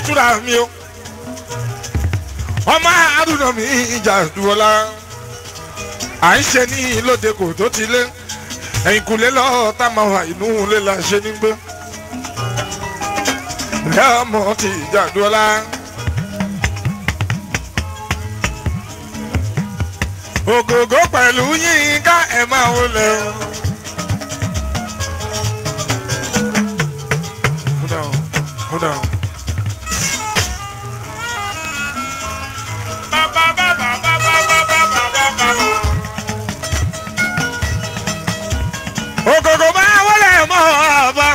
túra mi o ọmọ àdúrà mi ìjà dúrọ́lá à ń ṣe ní lóde kò tó ti lé ẹ̀yìn kùlé lọ́ọ́ tá máa wà inú ilé la ṣe ní gbé lẹ́ọ̀mọ́ ti ìjà dúrọ́lá. ògògó pẹ̀lú yínká ẹ̀ máa wọlé o. Hold on, hold on. ògògó máa wọlé mọ́ ọba.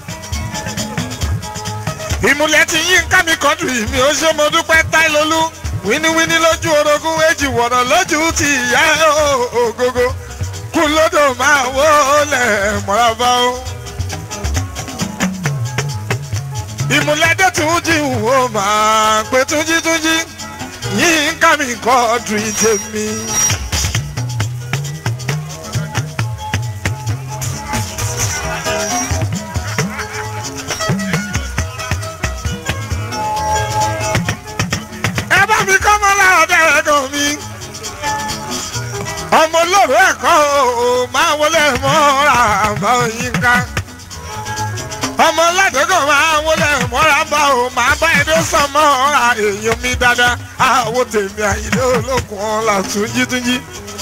ìmùlẹ̀ ti yínká mi kọ́ńtù mi ó ṣe mo dúpẹ́ táìlólú wíníwíní lójú orogún èjì wọ̀nà lójú ti ìyá ògógó kú lódò máa wọlé mọ́rábá o. ìmúlẹ́dẹ́ tún jí wò máa pé túnjí túnjí yín ká mi kọ́ ọdún tèmi. ẹ bá mi kọ́ mọ́ láàdá ẹ̀kọ́ mi. ọmọ olóró ẹ̀kọ́ ò máa wọlé mọ́ra àbá yín ká ọmọ ládùúgbò máa wọlé mọ́ra bá o máa bá ẹni sàn mọ́ra èèyàn mi dáadáa àwọn tèmi àyílẹ̀ olókùn ọ̀la túnjí túnjí.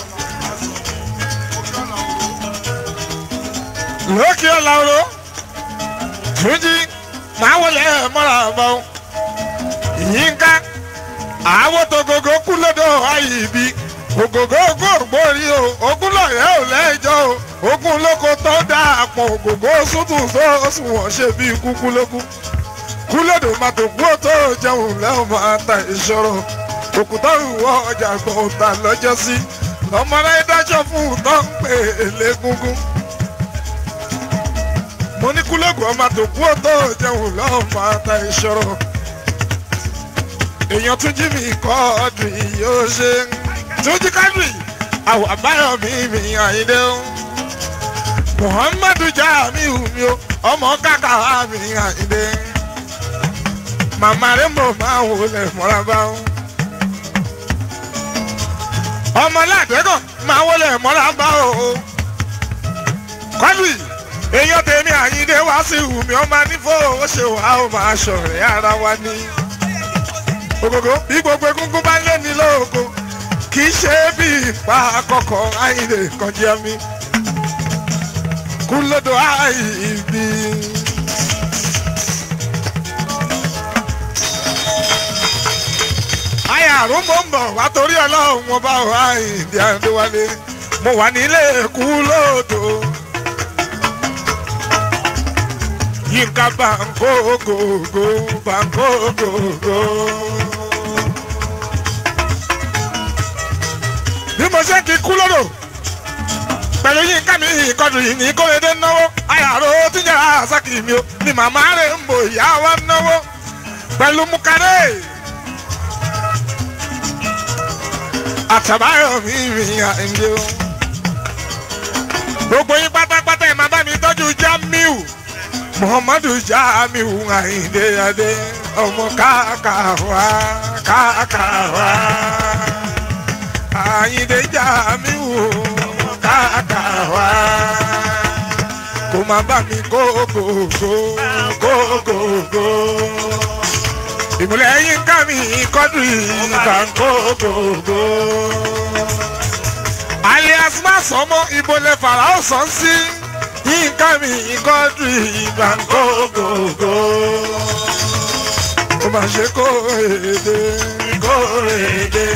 lókè ọ̀làwòrán túnjí máa wọlé mọ́ra bá o yínká àwọn tó gògó kú lọ́dọ̀ àyíbí ògògó ògbórí o ogún lọ́yẹ̀ ò lẹ́jọ́ o ogun lóko tó dáa pọ̀ ògògó sútù sóòsùn wọ́n ṣe bí kúkú lókù kú lọ́dọ̀ máa tó kú tó jẹun lẹ́wọ̀n máa ta ìṣòro òkúta ìwọ ọjà gbọ̀n ta lọ́jọ́ sí ọmọdé dájọ́ fún un tó ń pè é légúngún mo ní kúlógún ọmọ tó kú tó jẹun lẹ́wọ̀n máa ta ìṣòro èèyàn tún jí mi kọ́ ọdún yìí ó ṣe tún jí kádùn àwọn àbáyọ mi mi àyíndé o muhammadu jamiu mi o ọmọ kàkà mi àyíndé màmá rẹ mọ máa wò lẹ mọ́ra bá o ọmọ ládẹ́gàn máa wò lẹ mọ́ra bá o kọ́lù èèyàn tèmi àyíndé wá sí ìwùmí ọmọ nífò ó ṣe wàá ó máa ṣọ̀rẹ́ ara wa ní ògògó bí gbogbo egungun bá lé ní lóko kì í ṣe bí ipa àkọ́kọ́ àìlè kọjá mi kú lódò àìbí. àyà àrùn mò ń bọ̀ wá torí ọlọ́run wọn bá wà ìdí àdéwálé mo wà nílé kú lódò. yínká bàǹkó gògó bàǹkó gògó. bí mo ṣe kí kú lódò pẹ̀lú yínká mi ìkọdù yìí ní kórèdé náwó àyàrá tí jẹ́ àṣàkì mi o ni màmá rẹ̀ ń bò ìyá wa náwó pẹ̀lú mukadé. àtàbáyọ̀ mi rìn àìndé o. gbogbo yín pátápátá ẹ̀ máa bá mi tọ́jú Jamiu Muhammadu Jamiu àìndé adé ọmọ káàkàwá káàkàwá àyìndé Jamiu ọmọ káàkàwá kò má bá mi kókòkò kókòkò ìmùlẹ̀ yín ká mi kọ́dù ìgbà kókòkò alias má sọmọ ìbọlẹ̀ farao sàn sí yín ká mi kọ́dù ìgbà kókòkò ó má ṣe kó èdè kó èdè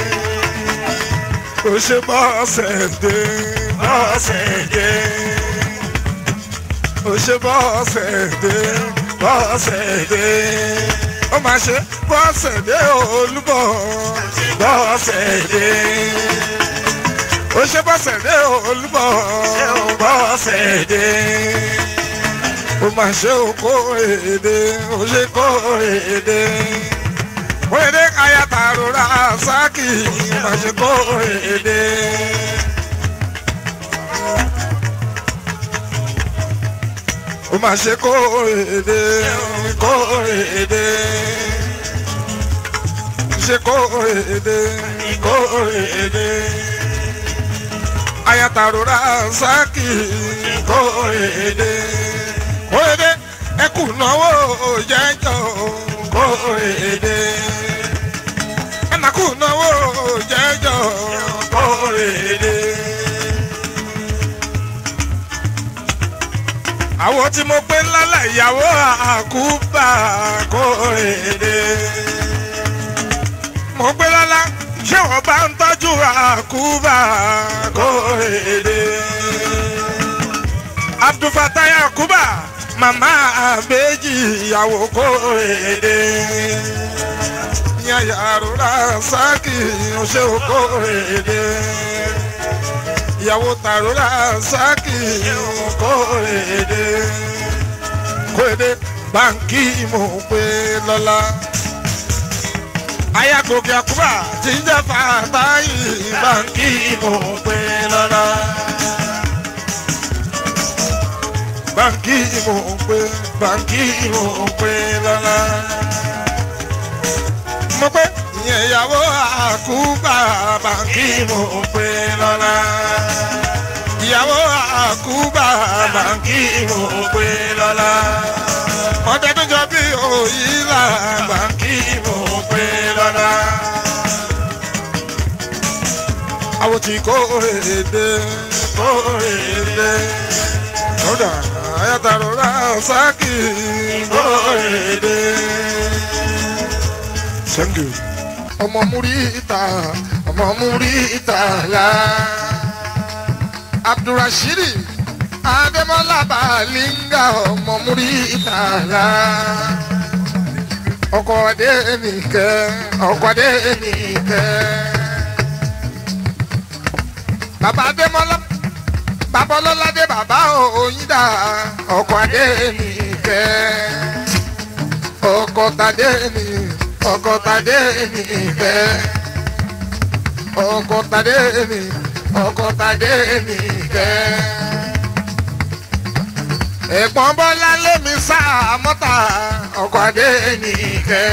ó ṣe bọ́ọ̀sẹ̀ dé bọ́ọ̀sẹ̀ dé ó ṣe bọ́ọ̀sẹ̀ dé bọ́ọ̀sẹ̀ dé ó máa ṣe bọ́ọ̀sẹ̀ dé olúbọ̀ bọ́ọ̀sẹ̀ dé ó ṣe bọ́ọ̀sẹ̀ dé olúbọ̀ bọ́ọ̀sẹ̀ dé ó máa ṣe okó èdè ó ṣe kó èdè wéde kaya tarora saki masiko ede. o ma ṣe kó èdè kórèdè ṣe kórèdè kórèdè ayatarora sákì kórèdè kórèdè ẹkù náwó jẹjọ kórèdè ẹnàkù náwó jẹjọ kórèdè. àwọn tí mo pé lálẹ́ ìyàwó àkúbà kórèdè mo gbé lọ́lá ṣé wọ́n bá ń tọ́jú àkúbà kórèdè. abdulfatai àkúbà màmá àbẹ́jì ìyàwó kórèdè. yàyà àrùrà sákì ṣé o kórèdè. ìyàwó tàrúrà sákì kórèdè. kórèdè báńkì mo pé lọ́lá ayagoge akuba ti ń jẹ́ fàtàyì báńkì mo pé lọ́la. báńkì mo pé báńkì mo pé lọ́la. mo pé ìyẹn ìyàwó àkúbà báńkì mo pé lọ́la. ìyàwó àkúbà báńkì mo pé lọ́la. ọdẹ tó jọ bí òyìnlá báńkì mo pé lọ́la. àwọn tí kò èdè kò èdè lọ́dà ayatollah sákì kò èdè. thank you. ọmọ múríta ọmọ múríta la abdulrasheed adémọlá balinga ọmọ múríta la ọkọ adé nìkẹ́ ọkọ adé nìkẹ́. bàbá adémọlá bàbá ọlọ́ládé bàbá òyìnbá ọkọ adé nìkẹ́. ọkọ tadé nì ọkọ tadé nìkẹ́. ọkọ tadé nì ọkọ tadé nìkẹ́ ẹ̀gbọ́n bọ́lá lémi sáà mọ́tà ọkọ̀ adé nìkẹ́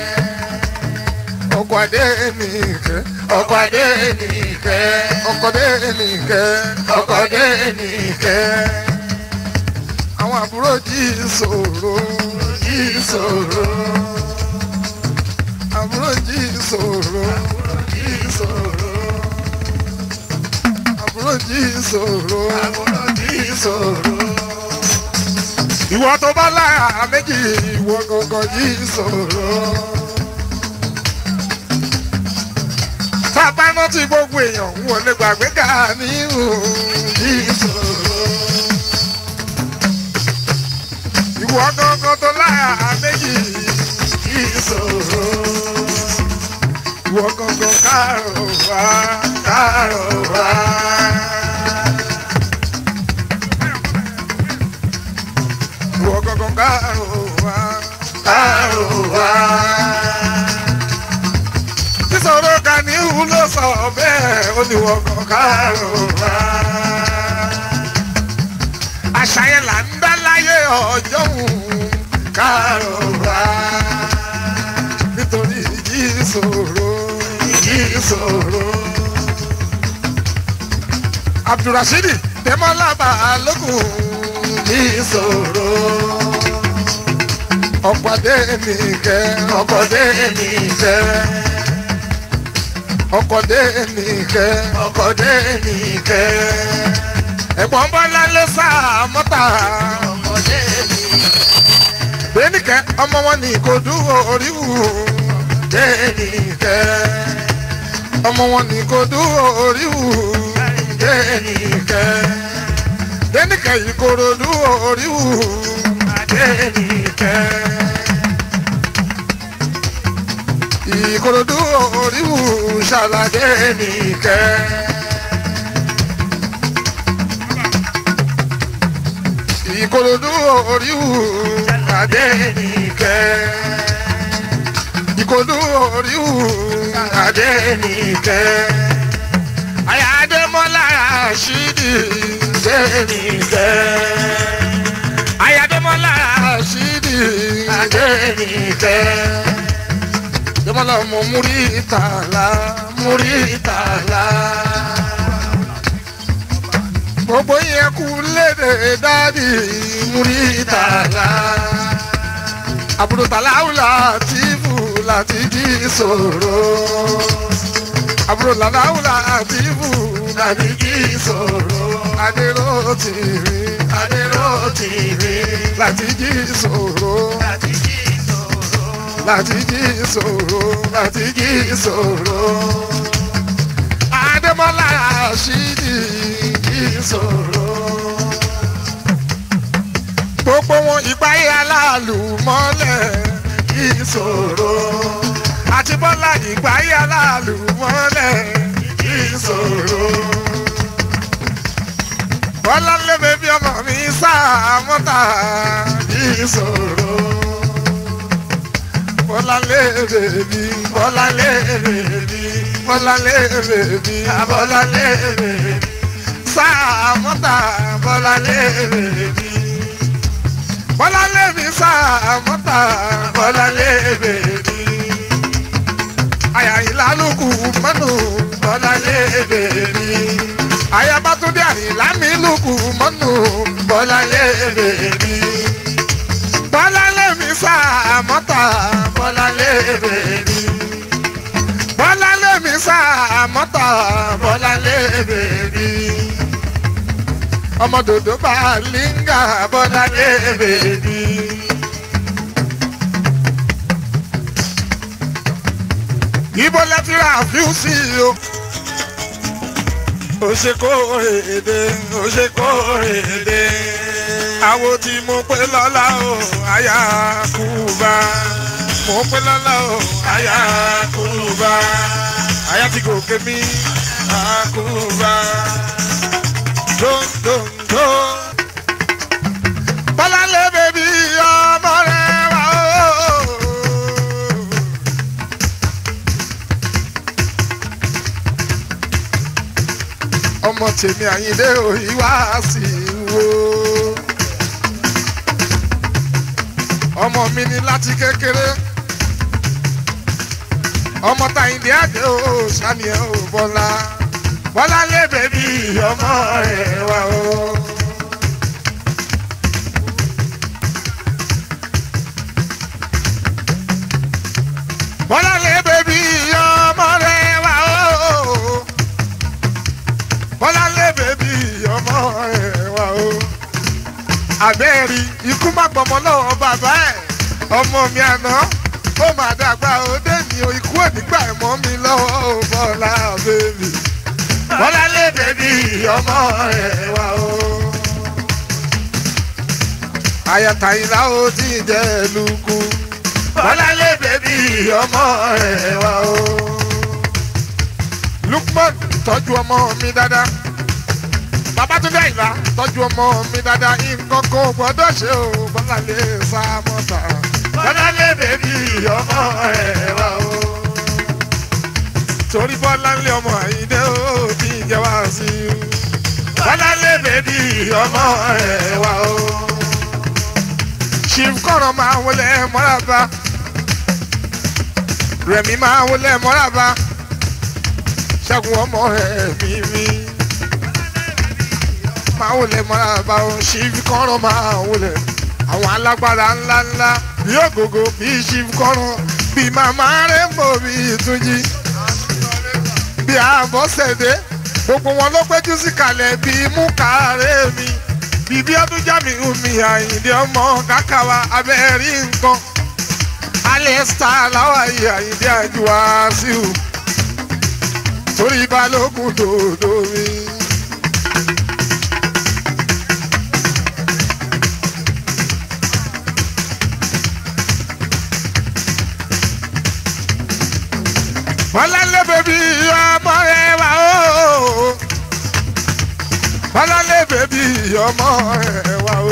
ọkọ̀ adé nìkẹ́ ọkọ̀ adé nìkẹ́ ọkọ̀ adé nìkẹ́ ọkọ̀ adé nìkẹ́ àwọn àbúrò jí ìṣòro jí ìṣòro àbúrò jí ìṣòro jí ìṣòro àbúrò jí ìṣòro àbúrò jí ìṣòro ìwọ tó bá láyà méjì ìwọ gangan yìí sọ̀rọ̀. sábà rántí gbogbo èèyàn ń wọlé gbàgbé ká ní yìí sọ̀rọ̀. ìwọ gangan tó láyà méjì yìí sọ̀rọ̀. ìwọ gangan kárọ̀ wá kárọ̀ wá. ìwọ gangan kárò wá kárò wá. sísọ̀rọ̀ kan ní ìhù ló sọ bẹ́ẹ̀ ó ní ìwọ gangan kárò wá. àṣàyàn là ń dá láyé ọjọ́ òun kárò wá. nítorí ìjì ìṣòro ìjì ìṣòro. abdulrasheed tẹmọlá balógun ìṣòro. ọ̀pọ̀dé mi kẹ́ ọ̀pọ̀dé mi kẹ́. ọ̀pọ̀dé mi kẹ́ ọ̀pọ̀dé mi kẹ́. ẹ̀gbọ́n bọ́lá ló sá mọ́tà. ọ̀pọ̀dé mi kẹ́. bẹ́ẹ̀nìkẹ́ ọmọ wọn ní kò dúró oríwù. bẹ́ẹ̀nìkẹ́ ọmọ wọn ní kò dúró oríwù. bẹ́ẹ̀nìkẹ́ dénìkẹ́ ìkòròdú oríwù dénìkẹ́ ìkòròdú oríwù ṣàlàdé nìkẹ́. ìkòròdú oríwù ṣàlàdé nìkẹ́. ìkòròdú oríwù ṣàlàdé nìkẹ́. àyàdémọ́lá ṣídìí sẹ́nìkẹ́. Ayádemola Ṣídì Adénìkẹ́. Jọmọlá ọmọ Múrítàlá Múrítàlá. Gbogbo yẹn kú léde dádì Múrítàlá. Àbúrò tàláwùlà tìfù láti jí sòrò. Àbúrò làláwùlà tìfù láti jí sòrò. Adéró tìrì Adéró tìrì láti jí sòrò. Láti jí sòrò láti jí sòrò. Adémọ́lá Rashidi jí sòrò gbogbo wọn ìgbáyé aláàlú mọ́lẹ̀ ìṣòro àti bọ́lá ìgbáyé aláàlú mọ́lẹ̀ ìṣòro. bọ́lá lébè bí ọmọ mi sáà mọ́tà ìṣòro. bọ́lá lébè bí bọ́lá lébè bí bọ́lá lébè bí bọ́lá lébè bí sáà mọ́tà bọ́lá lébè bí bọ́lá lèmi sàmọ́tà bọ́lá lèmi ni. àyà ìlàlùkù mọ́nù bọ́lá lèmi ni. àyà bàtúndé àyìnlá mi lùkù mọ́nù bọ́lá lèmi ni. bọ́lá lèmi sàmọ́tà bọ́lá lèmi ni. bọ́lá lèmi sàmọ́tà bọ́lá lèmi ni ọmọ dòdò bá língà bọ́lá lébè ni. ibo lẹ́tí ra fíùsì o. ó ṣe kó èdè ó ṣe kó èdè. àwo tí mo pé lọ́la o àyà kúba. mo pé lọ́la o àyà kúba. àyà tí kò ké mi àkúba dòdòdò. Bọ́láńlé bèbí ọmọ rẹ̀ wá o. Ọmọ tèmi Àyìndé òyìn wá sí wo. Ọmọ mi ni láti kékeré. Ọmọ Tàyìndé àdé o, sani ẹ̀ ò bọ́lá bọ́lá lé bèbí ọmọ rẹ̀ wá o. bọ́lá lé bèbí ọmọ rẹ̀ wá o. bọ́lá lé bèbí ọmọ rẹ̀ wá o. àbẹ́ẹ̀rí ikú má gbọmọ lọ́wọ́ bàbá ẹ̀ ọmọ mi àná ó mà dàgbà ó dé ní ikú ònígbà ẹ̀mọ́ mi lọ́wọ́ bọ́lá bèbí bọ́lá lé bèbí ọmọ rẹ̀ wá o. ayatayila ó ti jẹ́ lukú. bọ́lá lé bèbí ọmọ rẹ̀ wá o. Lukman tọ́jú ọmọ mi dáadáa. Babatunde Àyìnlá tọ́jú ọmọ mi dáadáa. nǹkan kò gbọ́dọ̀ ṣe o bọ́lá lé sá mọ́ta. bọ́lá lé bèbí ọmọ rẹ̀ wá o torí bọ́lá ńlẹ̀ ọmọ àyíndé ó ti jẹ wá sí i. bọ́lá ńlẹ̀ bèbí ọmọ rẹ̀ wá o. chief kọ́rọ̀ máa wọlé mọ́ràbá. rẹ̀mí máa wọlé mọ́ràbá. ṣẹ́gun ọmọ rẹ̀ mímí. máa wọlé mọ́ràbá o chief kọ́rọ̀ máa wọlé. àwọn alágbára ńláńlá bí ògògò bí chief kọ́rọ̀ bí màmá rẹ̀ mọ̀ bí ìtúnjí bí àbọ̀sẹ̀dé gbogbo wọn ló péjú sí kalẹ̀ bí múkàárẹ̀ mi bíbí ọdún jámi omi àyìndé ọmọ kákàwá abẹ́rí nǹkan alẹ́ star láwa yìí àyìndé àjùwá sí o torí balógun dòdò mi. bọ́láńlé bèbí ọmọ rẹ wá o bọ́láńlé bèbí ọmọ rẹ wá o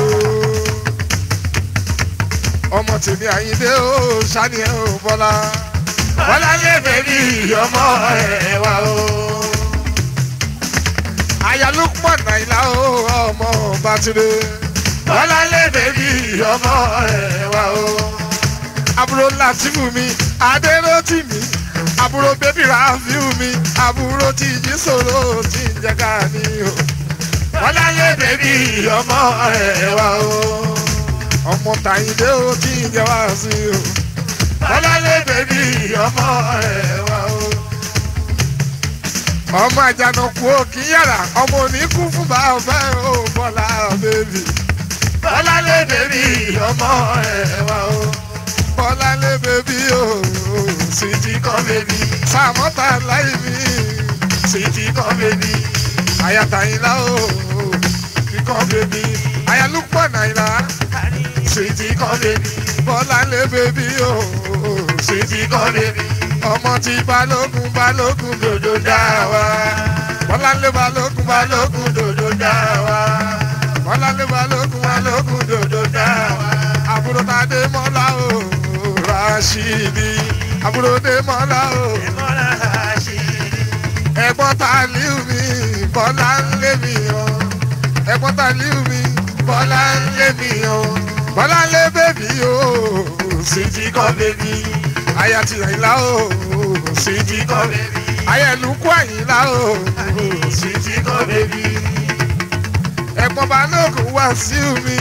ọmọ tèmi àyíndé o sani ẹ o bọ́lá bọ́láńlé bèbí ọmọ rẹ wá o aya Lukman Àyìnlá o ọmọ Bátúndé bọ́láńlé bèbí ọmọ ẹ̀ wá o. àbúrò làtìmù mi adéròtì mi àbúrò bébí ràfíù mi àbúrò tìjí sòrò tí ń jẹ́ ká ní o. bọ́láńlé bèbí ọmọ ẹ̀ wá o. ọmọ tàyíndé o tí ń jẹ́ wá sí o. bọ́láńlé bèbí ọmọ ẹ̀ wá o ọmọ àjànàkú òkì yàrá ọmọ oníkú fún bàbá ò bọ́lá bèbí. bọ́lá lé bèbí ọmọ ẹ̀ wá o. bọ́lá lé bèbí o sìtì kan bèbí. sàmọ́tà láì mí sìtì kan bèbí. àyàtàyìnlá o sìtì kan bèbí. àyàlúpọ̀ nàìlá sìtì kan bèbí. bọ́lá lé bèbí o sìtì kan bèbí ọmọ tí balógun balógun dòdò dá wa. bọ́láńlé balógun balógun dòdò dá wa. bọ́láńlé balógun balógun dòdò dá wa. àbúrò tàdé mọ́lá o rashidi. àbúrò dé mọ́lá o ẹ̀gbọ́n tàlíù mi bọ́láńlé mi o. ẹ̀gbọ́n tàlíù mi bọ́láńlé mi o. bọ́láńlé bèbí o sì ti kọ́ bèbí aya ti àyìnlá o sì ti kọ́ bèbí. aya ìlúkú àyìnlá o sì ti kọ́ bèbí. ẹ̀gbọ́n balógun wá sí mi.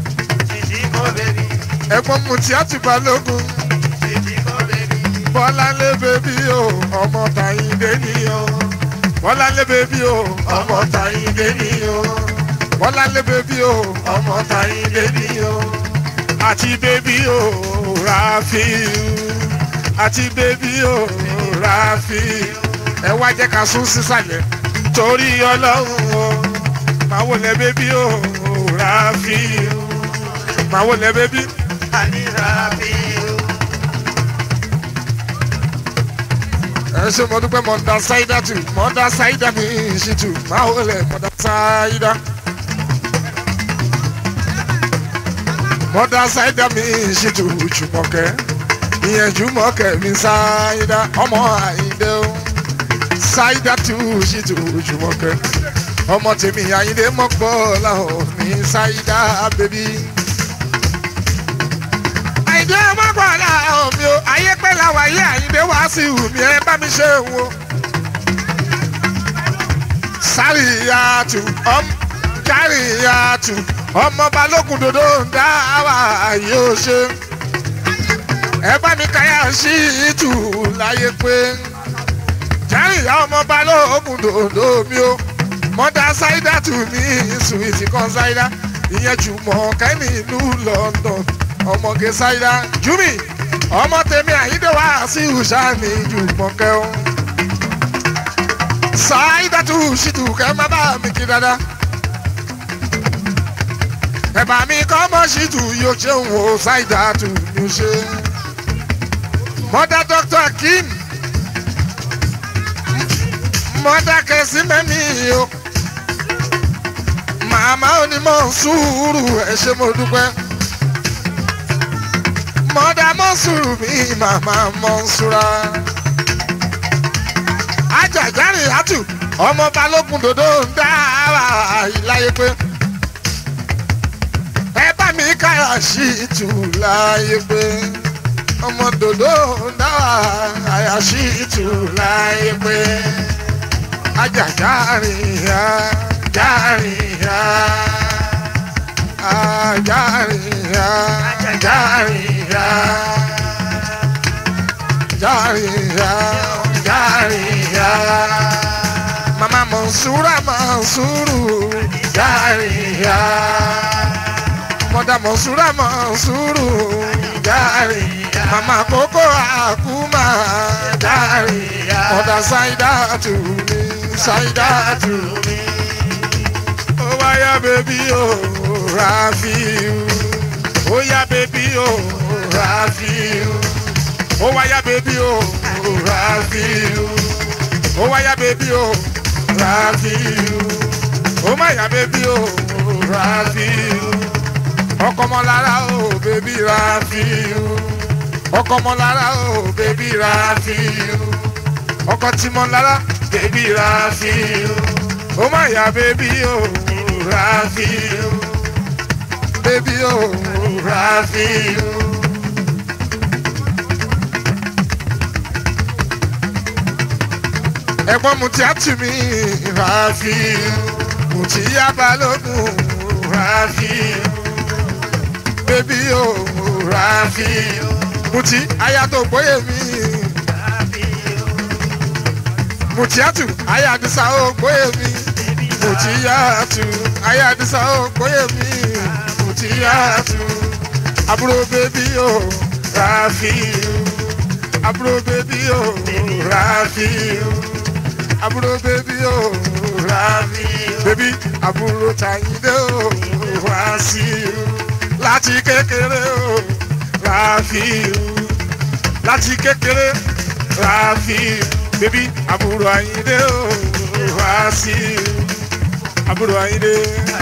ẹ̀gbọ́n mutiatu balógun. bọ́láńlé bèbí o ọmọ tàyíndé ni o. bọ́láńlé bèbí o ọmọ tàyíndé ni o. bọ́láńlé bèbí o ọmọ tàyíndé ni o. àti bèbí o ràfíù àti bébí ò ráfi ẹ wá jẹ́ ká sún sísàlẹ̀ torí ọlọ́run o máa wò lẹ bébí ò ráfi máa wò lẹ bébí. ẹ ṣe mo dúpẹ́ mọ̀dà ṣáídà tù mọ̀dà ṣáídà mi ṣì tù máa wò lẹ mọ̀dà ṣáídà. mọ̀dà ṣáídà mi ṣì tù jùmọ̀kẹ́ ìyẹnjú mọ́kẹ́ mi ṣáídá ọmọ àyíndé o ṣáídá tù sí tù jùmọ̀kẹ́ ọmọ tèmi àyíndé mọ́pọ̀ làwọn mi ṣáídá bèbí. àyíndé mọ́pọ̀ làwọn mi o ayé pẹ́ làwọn ayé àyíndé wá sí ìhù mi ẹ bá mi ṣe wo. sáríyàtù ọmọ járíyàtù ọmọ balógun dòdò ń dá wà yóò ṣe ẹ bá mi káyà sí ìtù láyé pé járíyá ọmọ balógun dòdò mi o mọ́dá ṣáídà tù mí sùwìtì kan ṣáídà ìyẹn jùmọ̀ kẹ́ni ìlú London ọmọge ṣáídà júmi ọmọ tèmi àyíndé wá sí ìhùsàmì jùmọ̀ kẹ́hún ṣáídà tù ṣìtù kẹ́ má bá mi kí dáadáa ẹ̀bà mi kọ́ mọ́ ṣìtù yóò ṣeun o ṣáídà tù mí ṣe mọ́dá dr akeem mọ́dá kẹsí mẹ́mí o màmá onímọ̀ sùúrù ẹ ṣé mo dúpẹ́ mọ́dá mọ́ sùúrù mi màmá mọ́ sùúrà ajàjárìn àtù ọmọ balógun dòdò ń dá ara ìláyé pé ẹ bá mi káyà sí ìtù láyé pé ọmọ dòdò náà àyàṣí ìtù láyé pé ajá járìíyá járìíyá járìíyá járìíyá járìíyá járìíyá mama mọ̀nsúrà mọ̀nsúrù járìíyá mọ̀dà mọ̀nsúrà mọ̀nsúrù járìíyá mama koko akuma dari mọ̀dà ṣáídà tù mí ṣáídà tù mí. ó wáyà bèbí o Rafiu ó yá bèbí o Rafiu ó wáyà bèbí o Rafiu ó wáyà bèbí o Rafiu ó má yà bèbí o Rafiu ọkọ mọ lára o bèbí Rafiu ọkọ mọ lára o bèbí Rafiu ọkọ tí mọ lára bèbí Rafiu ó má yà bèbí o Rafiu bébí o Rafiu. ẹ̀gbọ́n mu tí a tù mí Rafiu mo ti yá balógun Rafiu bébí o Rafiu mo ti aya tó gbóyè mi mo ti àtù aya àdìsá ó gbóyè mi mo ti yá àtù aya àdìsá ó gbóyè mi mo ti yá àtù àbúrò bébí o Rafiu àbúrò bébí o Rafiu àbúrò bébí o Rafiu bébí àbúrò Tàyíndé o Wàsíù láti kékeré o Rafiu láti kékeré Rafiu bébí àbúrò Àyíndé o Wàsíù àbúrò Àyíndé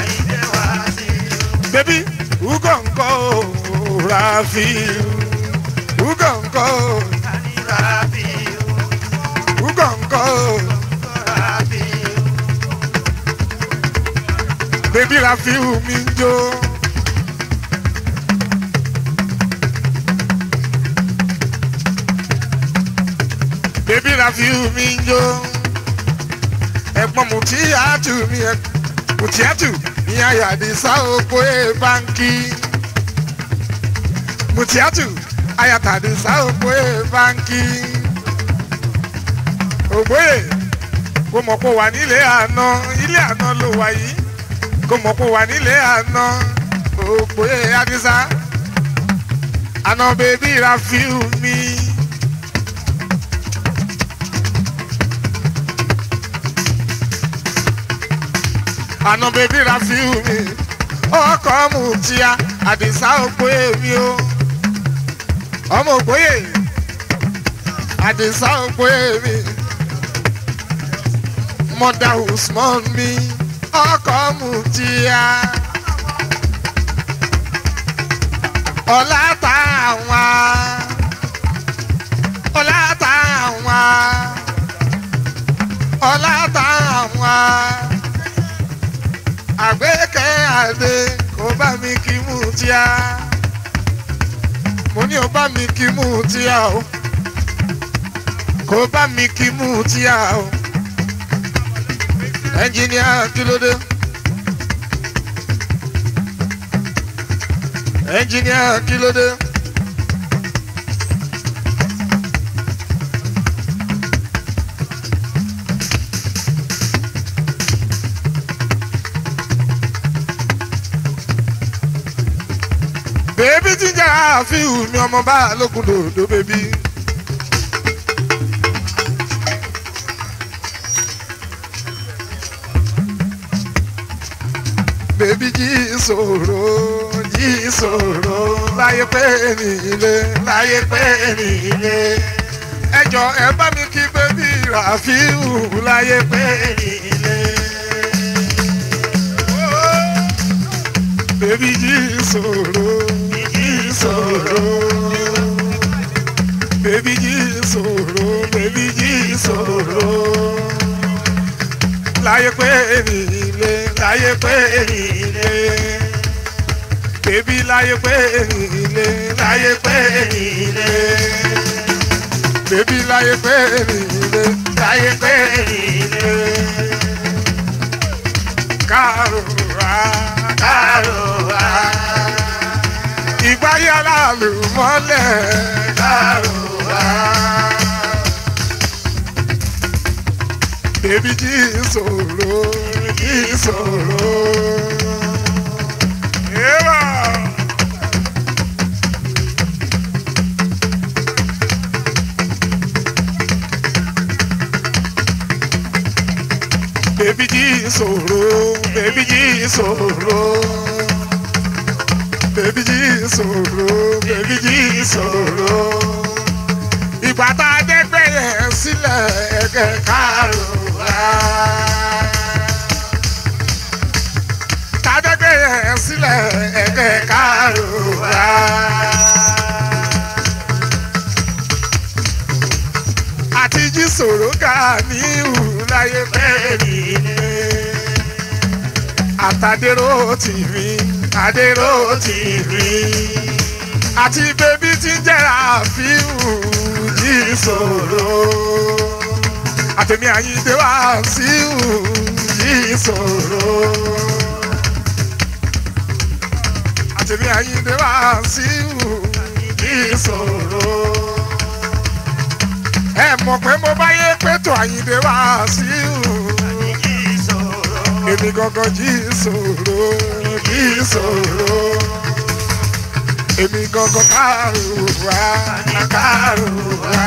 bébí ugọ̀ ńkọ́ o Rafiu ugọ̀ ńkọ́ o ugọ̀ ńkọ́ o. bébí Rafiu mi ń jó. bébí Rafiu mi ń jó. ẹ̀gbọ́n Mutiatu mi ẹ̀ Mutiatu ní ayàdísá oko ẹ̀ báńkì. Mutiatu ayàtàdísá oko ẹ̀ báńkì. ògbóyè kò mọ̀ kó wà nílé àná ilé àná ló wà yìí kò mọ̀ kó wà nílé àná ògbóyè àdísá àná bébí Rafiu mi. àná bèbí Rafiu mi ọkọ Mutia àdìsá ògbóyè mi o ọmọ ògbóyè àdìsá ògbóyè mi mọdà Usman mi ọkọ Mutia ọlá táwọn ọlá táwọn ọlá táwọn àgbékẹ́ àdé kò bá mi kí mú tíá mo ní o bá mi kí mú tíá o kò bá mi kí mú tíá o ẹnjìníà kí ló dé ẹnjìníà kí ló dé. bèbí tí ń jẹ́ àfihàn mi ọmọ bá lókun dòdò bèbí. bèbí jí ìṣòro jí ìṣòro láyé pé nílé láyé pé nílé ẹjọ ẹ bá mi kí bèbí Rafiu láyé pé nílé. bèbí jí ìṣòro ìṣòro. Bébí jí ìṣòro, bébí jí ìṣòro. Láyé pé nílé, láyé pé nílé. Bébí láyé pé nílé, láyé pé nílé. Bébí láyé pé nílé, láyé pé nílé. Kárùrà, kárùrà ìgbáyé aláàlú mọ́lẹ̀ kárùwá. Bébí jí ìṣòro jí ìṣòro. Yéwà. Bébí jí ìṣòro, bébí jí ìṣòro bébí jí ìṣòro bébí jí ìṣòro. ìgbà tá a dé gbẹ̀yẹ̀ sílẹ̀ ẹ̀kẹ́ kárùn-ún. tá a dé gbẹ̀yẹ̀ sílẹ̀ ẹ̀kẹ́ kárùn-ún. àti jí sòrò ká ní ìhùláyé bẹ́ẹ̀ ni àtàdérò tì mí. adéró ti rí àti bébí tí ń jẹ́ra fíìmù ní ìṣòro àtẹ̀mí àyíǹde wá síhù ní ìṣòro àtẹ̀mí àyíǹde wá síhù ní ìṣòro ẹ mọ̀ pé mo bá yé pẹ̀tọ̀ àyíǹde wá síhù èmi gangan jí ìṣòro jí ìṣòro èmi gangan kárò wá kárò wá.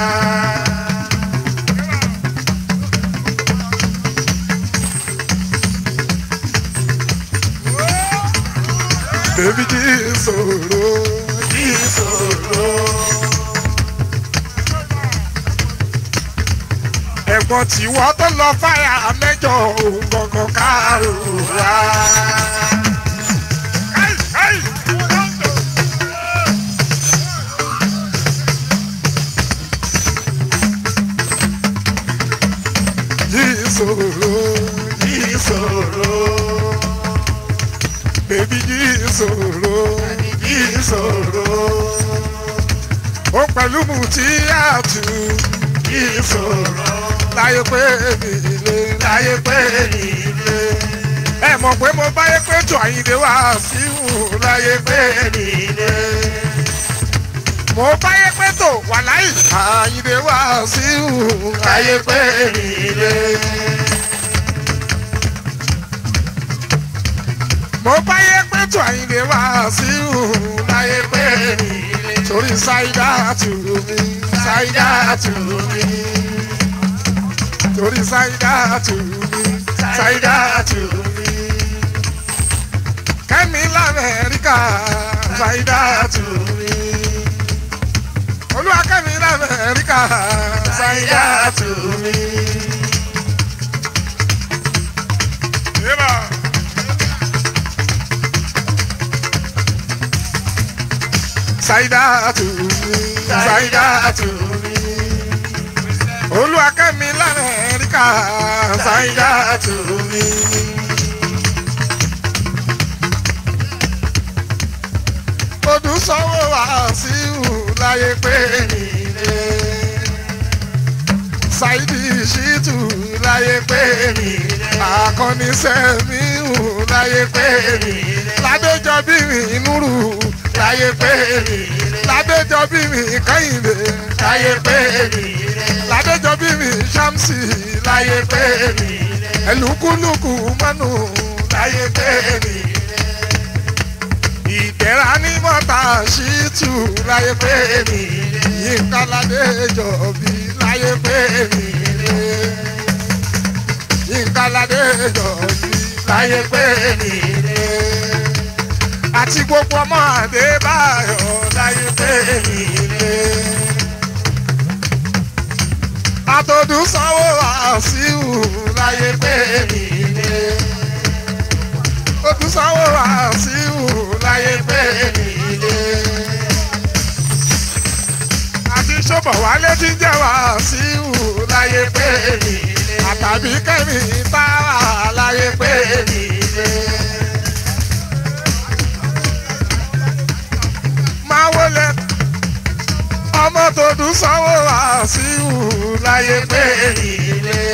Baby jí ìṣòro jí ìṣòro. ẹ̀gbọ́n tí wọ́n tó lọ fáyà mẹ́jọ òun gangan kárò wá. Jí ìṣòro jí ìṣòro. Bébí jí ìṣòro jí ìṣòro. Ó pẹ̀lú mùtí àtú jí ìṣòro. Láyé pé mi lé láyé pé mi lé. Ẹ mọ̀ pé mo báyé pé tó àyíndé wá síwù láyé pé mi lé. Mo báyé pé tó wà láyé àyíndé wá síwù láyé pé mi lé. mo báyé pé tó àyìnlé wá sí òun láyé pé torí ṣáídà tù mí ṣáídà tù mí torí ṣáídà tù mí ṣáídà tù mí kẹ́mi lamẹ́ríkà ṣáídà tù mí olúwa kẹ́mi lamẹ́ríkà ṣáídà tù mí. Yeah. Saidatu mi, Saidatu mi. Olúwakẹ́mi l'Amẹ́ríkà, Saidatu mi. Odù sanwó Wàsíù láyé pé nílé. Saidi Ṣítù láyé pé nílé. Akọni Sẹ́míhù láyé pé nílé. Ládéjọ́bí mi Núrù láyé pé mi ládéjọbí mi kẹ́hìndé láyé pé mi ládéjọbí mi ṣámsì láyé pé mi ẹlùkúlùkù mọ́nù láyé pé mi ìdẹ̀ra ní mọ́ta ṣíìtù láyé pé mi yínká ládéjọbí láyé pé mi yínká ládéjọbí láyé pé mi àti gbogbo ọmọ Adébáyọ̀ láyé pé mi lé. àtọ̀dún sanwó Wàsíù láyé pé mi lé. Odún sanwó Wàsíù láyé pé mi lé. àti ṣọ́bọ̀ wálé tí ń jẹ́ Wàsíù láyé pé mi lé. àtàbí kẹ́mi táwà láyé pé mi lé. máa wọlé ọmọ tó dùn sanwó Wàsíù láyé pé ilé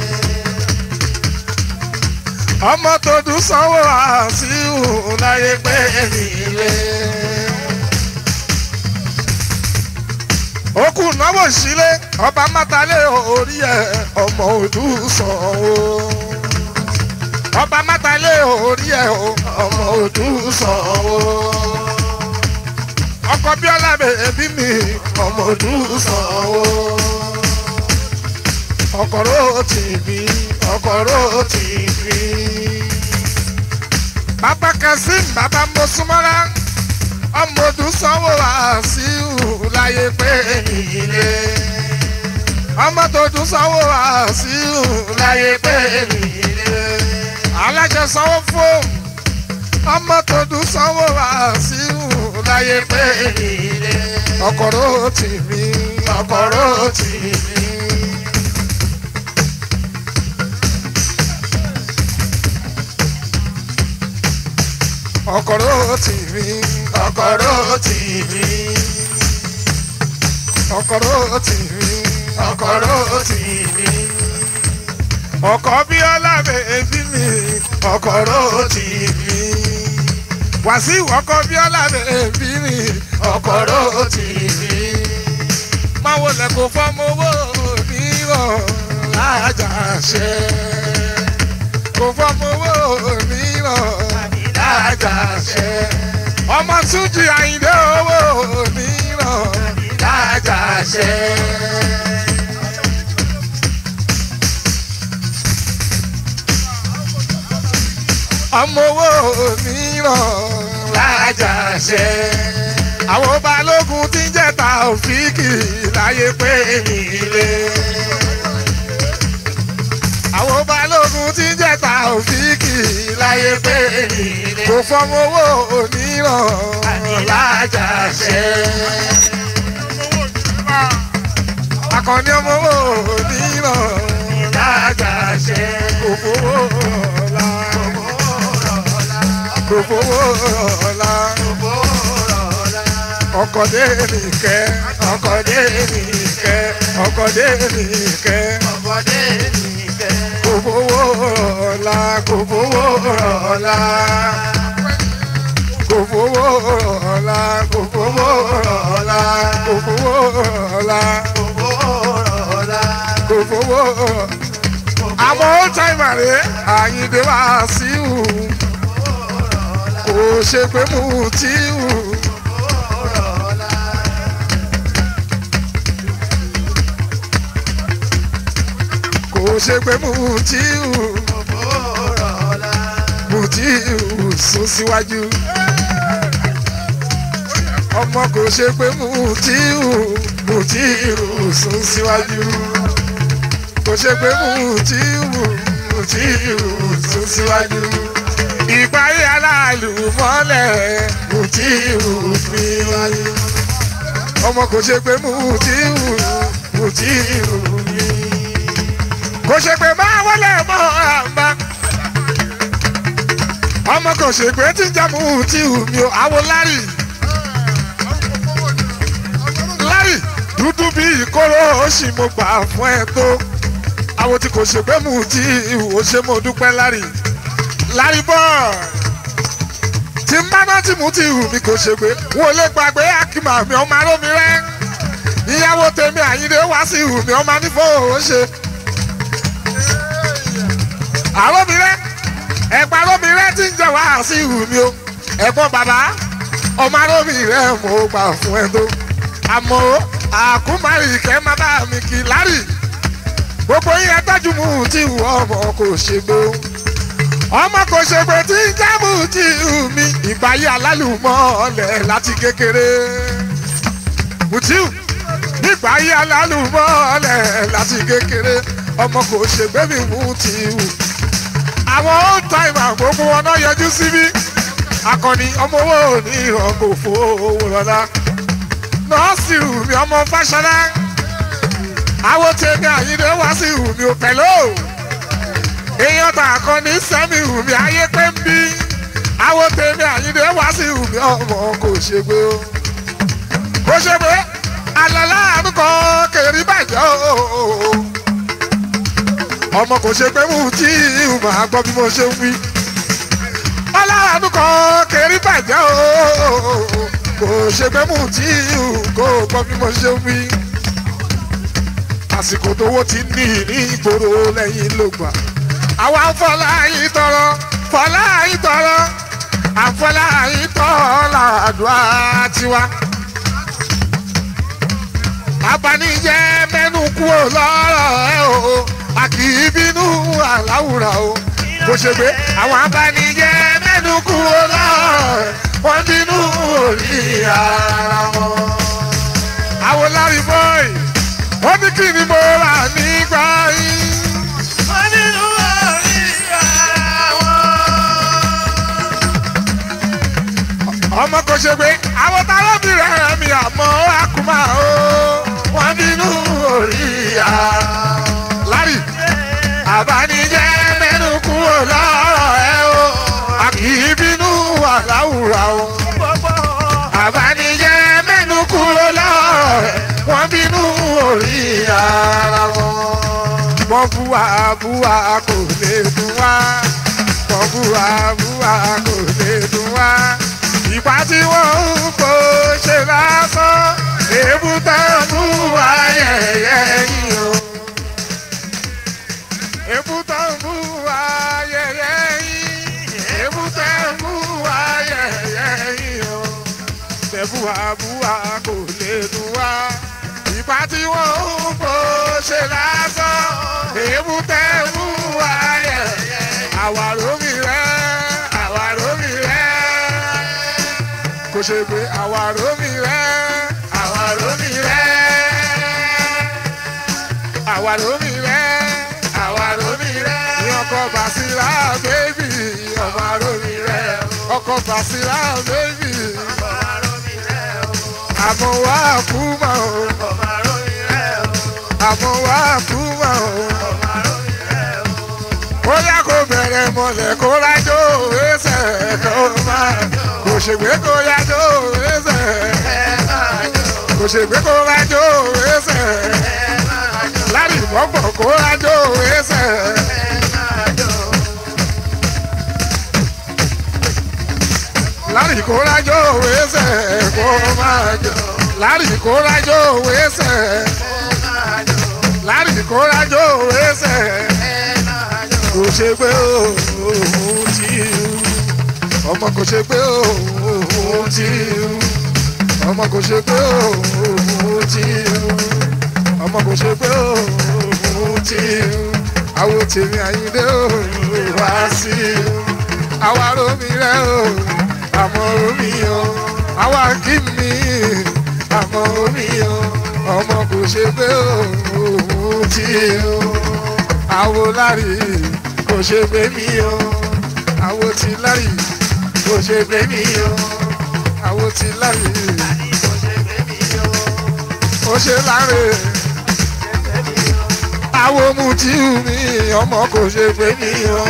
ọmọ tó dùn sanwó Wàsíù láyé pé ilé okùn náwó sílé ọba mátálé orí ẹ ọmọ òdù sanwó ọba mátálé orí ẹ ọmọ òdù sanwó ọkọ bíọ́lá bèbí mi ọmọ ọdún sanwó ọkọ̀rọ̀ tìbí ọkọ̀rọ̀ tìbí. bàbá kazeem bàbá mọ́súmọ́lá ọmọ ọdún sanwó Wàsíù láyé pé nílé ọmọ tó dún sanwó Wàsíù láyé pé nílé alájẹ sanwó fóònù ọmọ tó dùn sanwó Wàsíù láyé pé nílé ọkọ̀rọ̀ tì mí ọkọ̀rọ̀ tì mí. ọkọ̀rọ̀ tì mí ọkọ̀rọ̀ tì mí ọkọ̀rọ̀ tì mí ọkọ̀rọ̀ tì mí ọkọ̀ bíọ́lá bèbí mi ọkọ̀rọ̀ tì mí wàsíù ọkọ̀ bíọ́lá bèbí mi ọkọ̀rọ̀ tì mí máa wọlé kó fọ́mọ owó mìíràn lájà ṣe kó fọ́mọ owó mìíràn lájà ṣe ọmọ túnjì àyìndé owó mìíràn lájà ṣe ọmọ owó mìíràn lájà ṣe àwọn balógun tí ń jẹta òfìkì láyé pé mi lé àwọn balógun tí ń jẹta òfìkì láyé pé mi lé kò fọmọ owó mìíràn lájà ṣe akọni ọmọ owó mìíràn lájà ṣe kò fowó ọ̀la kò fowó ọ̀la ọkọ̀dé nìkẹ́ ọkọ̀dé nìkẹ́ ọkọ̀dé nìkẹ́ ọmọdé nìkẹ́ kò fowó ọ̀la kò fowó ọ̀la kò fowó ọ̀la kò fowó ọ̀la kò fowó ọ̀la gbogbo ọ̀la kò fowó àmọ́ ó táìmà rẹ̀ àyíǹde wá síhù kò ṣe pé mú tíhù. kò ṣe pé Mutiu Mutiu sún síwájú ọmọ kò ṣe pé Mutiu Mutiu sún síwájú kò ṣe pé Mutiu Mutiu sún síwájú ìparí aláàlú mọ́lẹ̀ Mutiu fi wájú ọmọ kò ṣe pé Mutiu Mutiu fi kò ṣe pé máa wọlé mọ́ àmbá. ọmọ kò ṣe pé tí ń jẹ́ mú tí hù mí o àwo lárì. lárì dúdú bí ìkóró ó sì mo gbà fún ẹ tó. àwo tí kò ṣe pé mú tí hù ó ṣe mo dúpẹ́ lárì. lárì bọ́ tí ń bá náà tí mú tí hù mí kò ṣe pé wọn ò lè gbàgbé akíma mi ọmọ arómi rẹ. ìyàwó tèmi àyíndé wá sí hù mí ọmọ nífò ó ṣe àròmìrẹ́ ẹ̀pà àròmìrẹ́ tí ń jẹ́ wá sí ìhù mi o ẹ̀gbọ́n bàbá ọmọ àròmìrẹ́ mo gbà fún ẹ tó àmọ́ àkúmárì kẹ́ má bá mi kì í lárì gbogbo yín ẹtọ́jú mu tí ìhù ọmọ kò ṣe gbó ọmọ kò ṣe pé tí ń jẹ́ mu tí ìhù mi ìgbà yí alálùmọ́ ọ̀lẹ̀ láti kékeré Mutiu nígbà yí alálùmọ́ ọ̀lẹ̀ láti kékeré ọmọ kò ṣègbè mi Mutiu àwọn old timer gbogbo wọn náà yọjú síbí akọni ọmọ owó ní ìhàn kò fowó lọ́la nọ́ọ̀sì mi ọmọ fáṣọlá àwọn tèmi àyíndé wá sí mi ò pẹ̀lú èèyàn tà akọni sẹ́mi mi ayé pé ń bí àwọn tèmi àyíndé wá sí mi ọmọ kò ṣègbè o kò ṣègbè alẹ́ láàánú kan kèrè bàjẹ́ o ọmọ kò ṣe pé Mutiu máa gbọ́ bí mo ṣe ń wí. ọlọ́run kan kéré bàjẹ́ o kò ṣe pé Mutiu kò gbọ́ bí mo ṣe ń wí. àsìkò tówó ti ní ní ìgboro lẹ́yìn ló gbà. àwa ń fọlá yìí tọrọ fọlá yìí tọrọ àfọlá yìí tọrọ làdúrà tiwa. abanijẹ́ mẹ́nu kúrò lọ́rọ̀ ẹ o a kì í bínú àláwùrà o kò ṣe pé àwọn abánijẹ́ mẹ́nu kú ọlọ́rọ̀ wọ́n bínú orí ara wọn. àwọn lárí bọ́ì wọ́n ní kí ni mo rà nígbà yìí. wọ́n nínú orí ara wọn. ọmọ kò ṣe pé àwọn tálábìrì rẹ̀ mi àmọ́ àkùmá o wọ́n bínú orí ara lárí àbánijẹ́ mẹ́nu kúrò lọ́rọ̀ ẹ o a kì í bínú àláwù búwa búwa kò lè dùn wá wọ́n búwa búwa kò lè dùn wá ìpá tí wọ́n ń kó ṣe lásán èébú tán búwa yẹ̀yẹ́ yìí o èébú tán búwa yẹ̀yẹ́ yìí èébú tán búwa yẹ̀yẹ́ yìí o tẹ̀búwa búwa kò lè dùn wá ìpá tí wọ́n ń kó ṣe lásán èébú tán búwa yẹ̀yẹ́ àwàrò mi rẹ̀ àwàrò mi rẹ̀ kò ṣe pé àwàrò mi rẹ̀ àwàrò mi rẹ̀ àwàrò mi rẹ̀ àwàrò mi rẹ̀ ní ọkọ̀ bàṣírà bébì àwàrò mi rẹ̀ ọkọ̀ bàṣírà bébì àmọ́ wá kú mọ́ o àmọ́ wá kú mọ́ o ó yá kó bẹ̀rẹ̀ mọ̀lẹ̀ kó rájò ẹsẹ̀ kó máa kò ṣègbè kó rájò ẹsẹ̀ kò ṣègbè kó rájò ẹsẹ̀ lárí ìbọ̀gbọ̀ kó rájò ẹsẹ̀ lárí kó rájò ẹsẹ̀ kó máa jọ lárí kó rájò ẹsẹ̀ lárí kó rájò ẹsẹ̀ kò ṣe pé òun ti ọmọ kò ṣe pé òun ti ọmọ kò ṣe pé òun ti ọmọ kò ṣe pé òun ti àwo tèmi àyíndé òun wá sí àwa romi rẹ o àmọ́ omi o àwa kí mi àmọ́ omi o ọmọ kò ṣe pé òun ti àwo lárí kò ṣe gbé mi o àwo ti lárí kò ṣe gbé mi o àwo ti lárí ó ṣe láre àwo mu tí mi ọmọ kò ṣe gbé mi o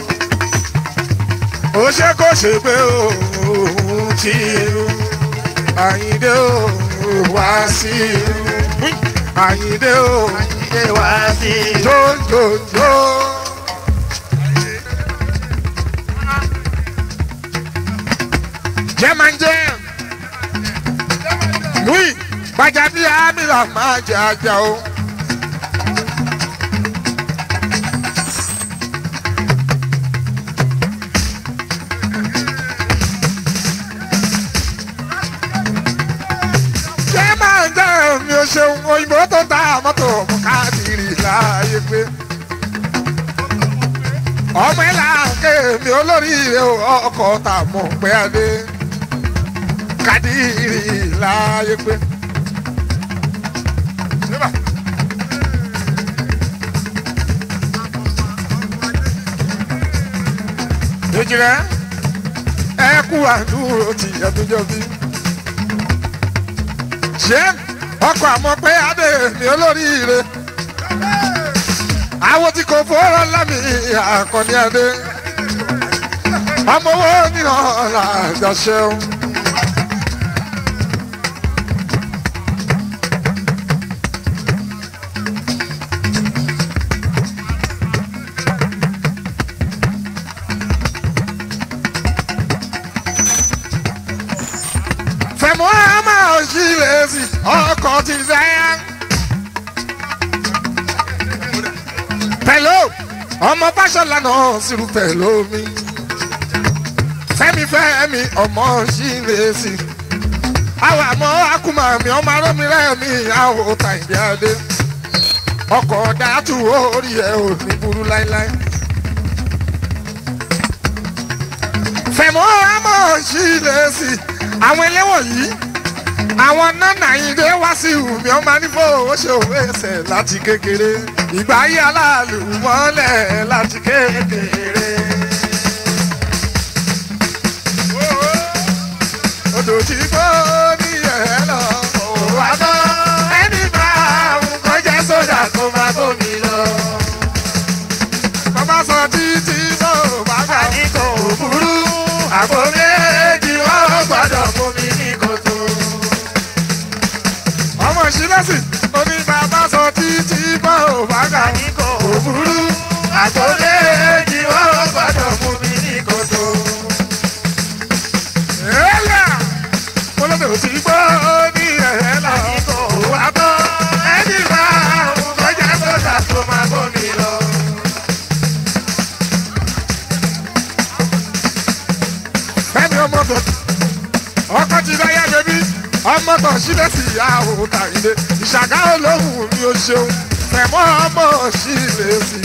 ó ṣe kò ṣe gbé òun tí àyíndé o wá sí àyíndé o jójójó. jẹ́mánjẹ́ louis gbajàbí amílà máa jẹ ajá o. jẹ́mánjẹ́ mi ò ṣeun òyìnbó tó ta mọ́tò mú káàkiri láàyè pé ọmọ ẹ̀ là ń ké mi olóríire ọkọ̀ tà mọ̀ pé adé kádìrì láàyè pé. èjìrẹ́ ẹ kú àdúró ti ẹdúnjọ bí. ṣé ọkọ̀ àmọ́ pé adé mi olóríire àwọn tí kò fọ́rọ̀ lámì àkànní adé ọmọ owó ní ọ̀la àjàṣeun. fẹ̀mọ́ àmà òṣìlẹ̀ sí ọkọ̀ ti sẹ́yà. pẹ̀lú ọmọ fáṣọlá náà sírù pẹ̀lú mi fẹ́mi fẹ́mi ọmọ ṣìlẹ̀sì àwọn àmọ́ akúmọ̀ mi ọmọ arọ́mi rẹ́mi àwọn ọ̀tá ìdí adé ọkọ̀ dàtú orí ẹ̀ ò ní burú láíláí. fẹ̀mọ́ ọmọ ṣìlẹ̀sì àwọn ẹlẹ́wọ̀n yìí àwọn nánà ìdè wá sí ìhùmí ọmọ nífò ó ṣe òwe ẹsẹ̀ láti kékeré ìgbà ayé aláàlú mọ́lẹ̀ láti kékeré. odò tí kò ní ẹ̀ lọ òwò àtọ́ ẹni bá àwọn kọjá sójà kó máa bómi lọ. bàbá sọ títí bó bàbá ní kò burú àpò méjì wọ́n gbọ́dọ̀ fún mi ní kòtò ọmọ ìṣílẹ̀sì oní bàbá sọ títí bá ò bá gà ní kò burú sílẹ̀ sí ìyàwó tàyídé ìṣàgá olóhùn mi ò ṣeun fẹ̀mọ́ ọmọ sílẹ̀ sí.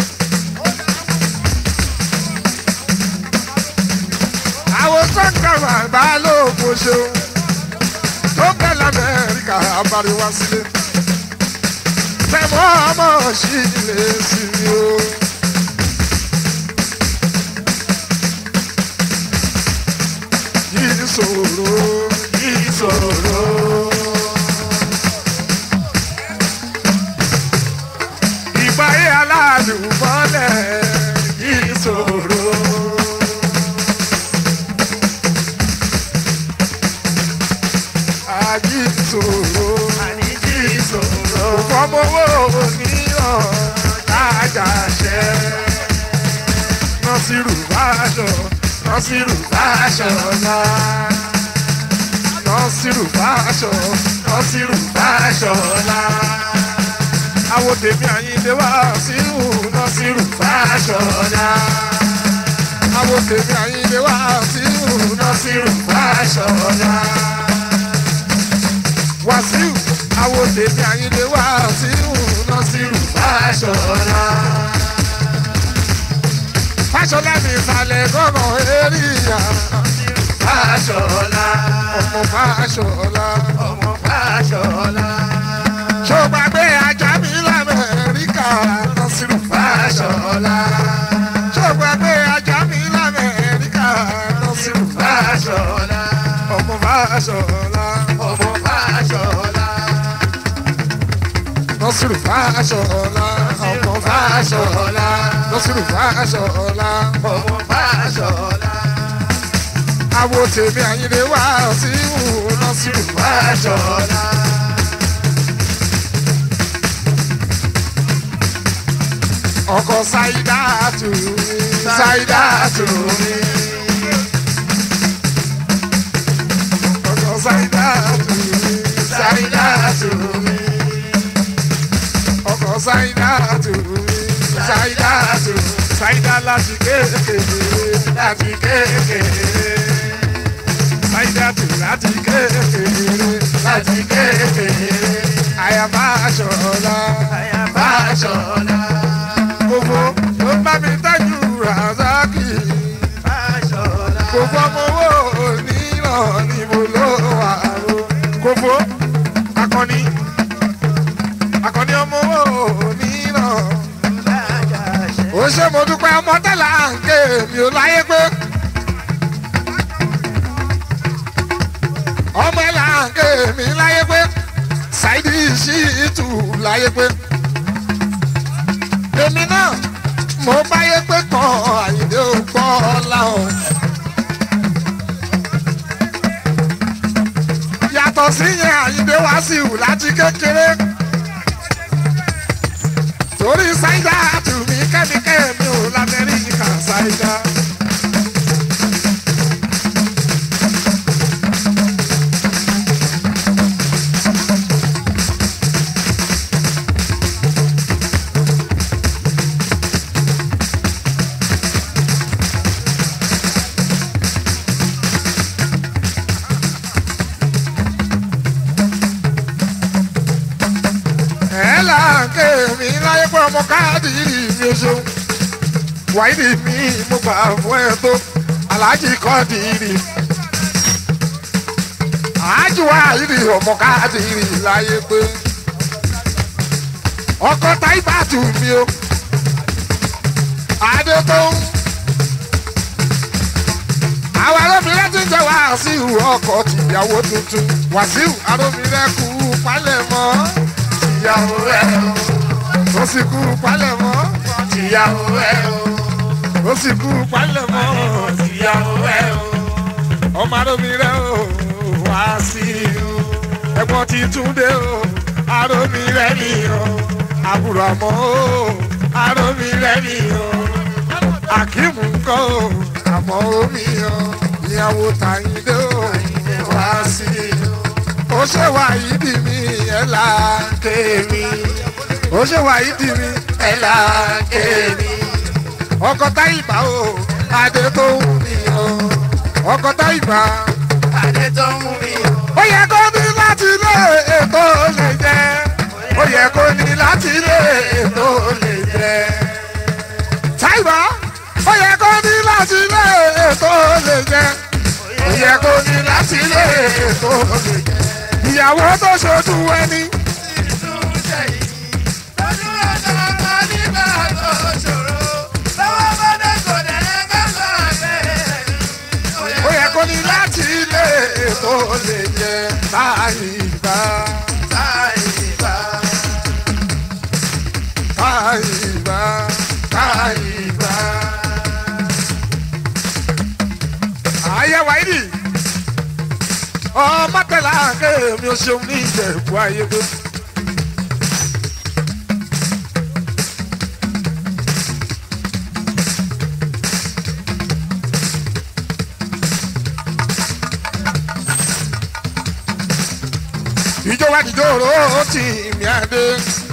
àwọn sọ́kàrà ìbálòpọ̀ ṣeun tó bẹ̀ lamẹ́ríkà abáríwá sílé fẹ̀mọ́ ọmọ sílẹ̀ sí mi o. yìí ṣòro yìí ṣòro. ìgbáyé aládùúgbọ́lẹ̀ yìí ṣòro. Àjí ṣòro. àníjì ìṣòro. Fọmọwọ́ níyàn lájà ṣẹ́. Nọ́sírù báṣọ, nọ́sírù báṣọ ńlá. Nọ́sírù báṣọ, nọ́sírù báṣọ ńlá. Àwọn tèmi àyíndé wá sírù nọ́sírù báṣọ ńlá. Àwọn tèmi àyíndé wá sírù nọ́sírù báṣọ ńlá. Wàsíù, àwọn tèmi àyíndé wá sírù nọ́sírù báṣọ ńlá. Fáṣọlá mi ìsàlẹ̀ gọ́nà eríyà. Fáṣọlá, Ọmọ Fáṣọlá. ọmọ Fáṣọlá. Ṣó gbàgbé ajá mi l'Amẹ́ríkà Nasiru Fáṣọlá, Ṣó gbàgbé ajá mi l'Amẹ́ríkà Nasiru Fáṣọlá, Ọmọ Fáṣọlá. ọmọ Fáṣọlá. Nasiru Fáṣọlá. Ọmọ Fáṣọlá. Nasiru Fáṣọlá. ọmọ Fáṣọlá. Àwo tèmi àyìnlé wá sí ìwò Nasiru Fáṣọlá, Ọkọ̀ Ṣáídà tù mí. Ṣáídà tù mí. Ọkọ̀ Ṣáídà tù mí. Ṣáídà tù mí. Ọkọ̀ Ṣáídà tù mí. Ṣáídà tù mí. Ṣáídà láti kékeré. Láti kékeré. Ṣáídà tù láti kékeré. láti kékeré. Àyàbá aṣọ̀ọ̀la. Àyà Fáṣọlá, Gbogbo ló bá mi tọ́jú Razaki. Fáṣọlá. Gbogbo ọmọ owó níran níbo ló wà o. Gbogbo akọni akọni ọmọ owó níran. Ó ṣe mo dúpẹ́ ọmọ tẹ́lá ń ké mi ò láyé pé. Ọmọ ẹ̀ là ń ké mi láyé pé. Ṣáìdì sí ìtù láyé pé. Èmi náà mo báyé pé kan àyìndé ò gbọ́ láwọn. yàtọ̀ sí yẹn àyíndé wá sí ìwù láti kékeré. torí ṣáídà tù mí kẹ́míkẹ́ mi ò lamẹ́ríkà ṣáídà. ẹ̀ là ń ké mi láyé pé ọmọ káàdì yìí mi ò ṣeun. wáìdì mi mo gbà fún ẹ tó aláàjì kọ́ọ̀dì yìí. àájì wáìdì ọmọ káàdì yìí láyé pé. ọkọ táìbà tù mí o. adé tó ń. àwọn arábìnrin ti ń jẹ́ wàásù ọkọ̀ tìyàwó tuntun wàásù arábìnrin kú palẹ̀ mọ́ Ìyàwó ẹ̀ o, ó sì kú palẹ̀ mọ́ ìyàwó ẹ̀ o, ó sì kú palẹ̀ mọ́ ìyàwó ẹ̀ o. ọmọ arábìnrin o wá sí i o ẹ̀gbọ́n ti túndé o arábìnrin mi o àbúrò àmọ́ o arábìnrin mi o akíìmù ńkọ́ o àmọ́ omi o ìyàwó tàyíndé o wá sí i o ó ṣe wà yìí dì mí ẹ̀ là kémi ó ṣe wà yìí dì mí ẹ̀ là kémi ọkọ táyìbá o adé tó wù mí o ọkọ táyìbá Adé tó ń mú mi o. ó yẹ kó ní láti láti lé ètò lè jẹ ó yẹ kó ní láti lé ètò lè jẹ. Táìbà ó yẹ kó ní láti lé ètò lè jẹ ó yẹ kó ní láti lé ètò lè jẹ. Ìyàwó tó ṣojú ẹni. ó yẹ kó ní láti lé ètò lè jẹ Táìbà Táìbà Táìbà. Ayé wáyé ọmọ tẹ̀lé àǹkẹ́ mi ò ṣeun ní ìjẹ̀bú ayé gbé. ìjọba ìjòrò tí mi àdé.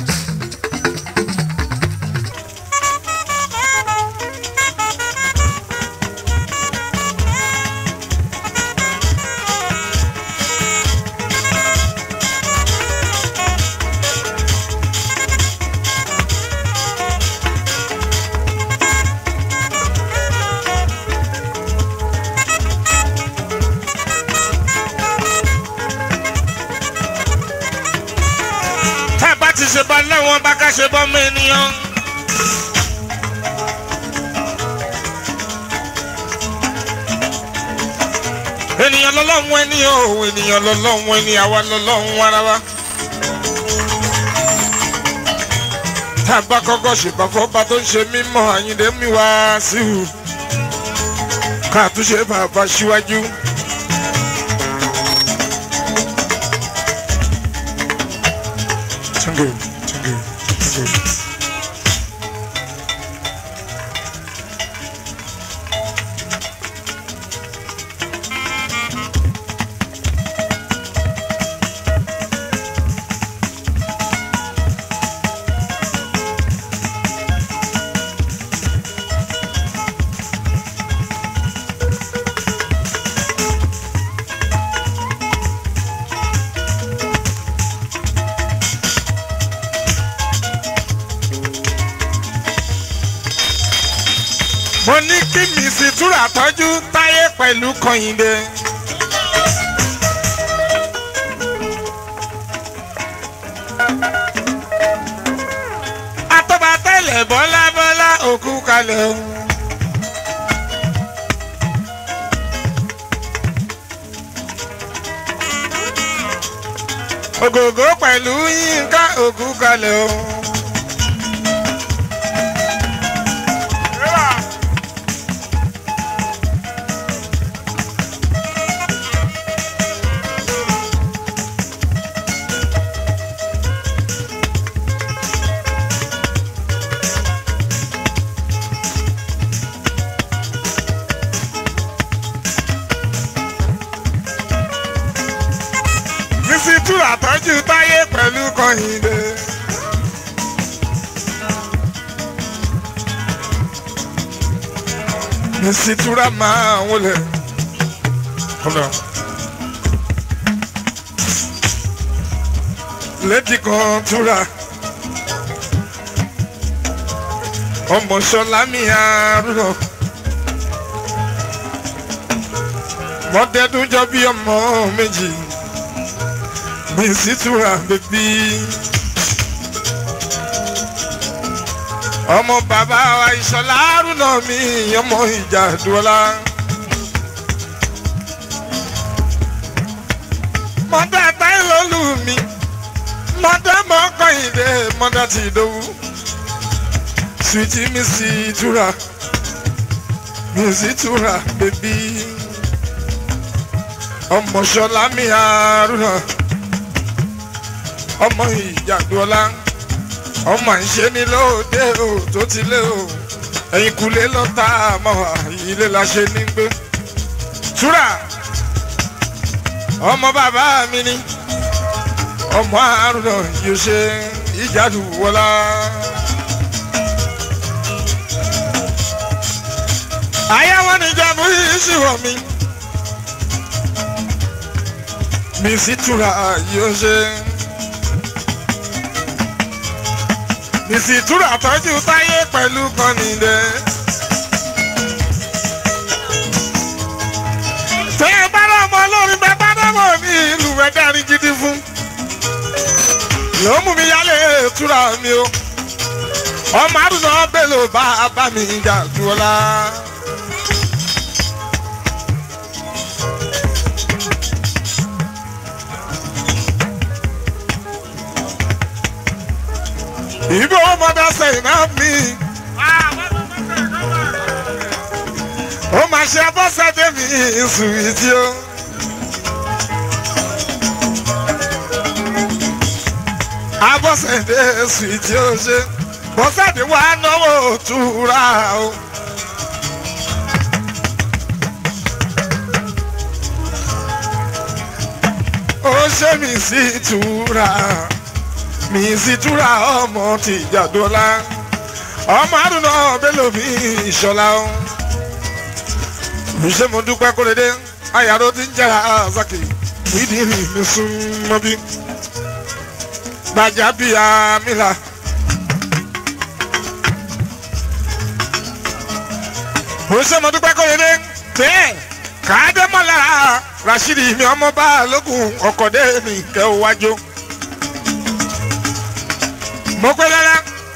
tá a bá ti ṣe bá láwọn bá ká ṣe bọ́ mọ́ ènìyàn. ènìyàn lọ́lọ́run ẹni o ènìyàn lọ́lọ́run ẹni àwa lọ́lọ́run ara wa. tá a bá kọ́kọ́ ṣèbá fọ́ba tó ń ṣe mímọ́ àyíndé mi wá sí i ká tún ṣe bàbá síwájú. Tungu, tungu, tungu. mo ní kí mi sì túrà tọ́jú táyé pẹ̀lú kọ́yìndé. atọ́ba tẹ́lẹ̀ bọ́lá bọ́lá òkú kalẹ̀ o. ògògó pẹ̀lú yínká òkú kalẹ̀ o. Bísí túrà tọ́jú táyé pẹ̀lú kọ́hìndé. Bísí túrà máa wọlé. Kọ́lá. Lédi kan túrà. Ọmọ Ṣọlá mi àrùnà. Mọ́tẹ́dún jọ bí ọmọ méjì mi sì túra bèbí. ọmọ bàbá wa ìṣọ̀lá àrùnà mi ọmọ ìjà dùọ́lá. mọ́tà táìlólù mi mọ́tà mọ́kànlélé mọ́tà ti dòwú. sùtì mi sì túra mi sì túra bèbí. ọmọ ṣọlá mi àrùnà ọmọ ìjàdùọlá ọmọ ìṣe ni lóde o tó ti lé o ẹ̀yìn kulé lọ tá a mọ̀ wá ilé la ṣe ní gbé. túrà ọmọ bàbá mi ni ọmọ àrùn náà yóò ṣe ìjàdùwọlá. àyà wọn ni ìjàmbá yìí sì wọ̀ mí. mi sì túra yóò ṣe. mi sì túra tọ́jú táyé pẹ̀lú kọ́nìdé. tẹ́ ẹ bá rọ̀ mọ́ lórí bẹ́ẹ̀ bá dẹ́mọ̀ ní ìlú rẹ̀ dárí gidi fún. ló mú mi yálé túra mi o. ọmọ àdùnnà bẹ́lò bá bá mi jà jù ọ́ la. Ibo mother say na me. Ó máa ṣe abọ́sẹ̀dé mi sùwìtì o. Abọ́sẹ̀dé sùwìtì o ṣe. Bọ́sẹ̀dé wa náwó túra o. Ó ṣe mi sí túra mi sì túra ọmọ ti jàdọ́lá ọmọ àdùnnà bẹ́lẹ̀ mi ìṣọ̀lá o. ṣé mo dúpẹ́ kóredé ayàrá ti ń jẹ́ra azaki nídìí mi sún mọ́ bí. gbàjà bí amílà. ṣé mo dúpẹ́ kóredé tẹ́ káàdémọ́lá rashidi mi ọmọ bá lókun ọkọ̀dé mi kẹ́ ọ wájú mo pẹ́ lára.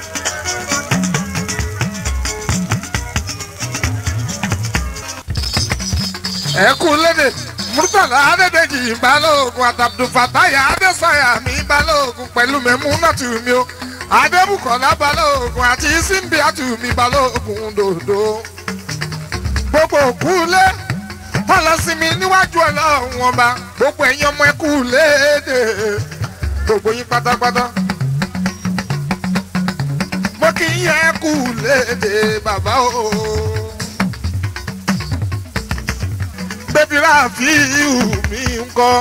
ẹ kú lédè murtala adédèjì balógun àtàbdùfàtàyà adésàyà mi balógun pẹ̀lú mẹ́múnàtù mi o adébùkọ̀lá balógun àti símbíàtù mi balógun dòdò. gbogbo òkúlé tọ́lọ́sìnmi níwájú ọlọ́run ọba gbogbo ẹ̀yin ọmọ ẹkú léde gbogbo yín pátápátá mo kì í yẹ kú léde bàbá o. bébí ráàfíù mi ń kọ́.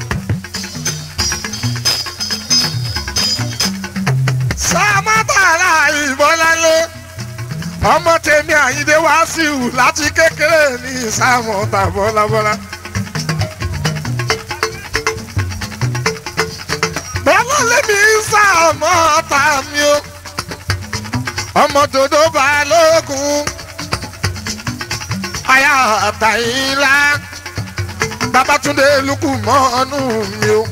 sàmátàrà ìbọ́lálé ọmọ tèmi àyíndé wàásù láti kékeré ní sàmọ́tà bọ́lábọ́lá. bọ́lá lèmi sàmọ́tà mi o ọmọ dodo balógun aya àtàyìnlá babatunde lukú mọ́nú mi o.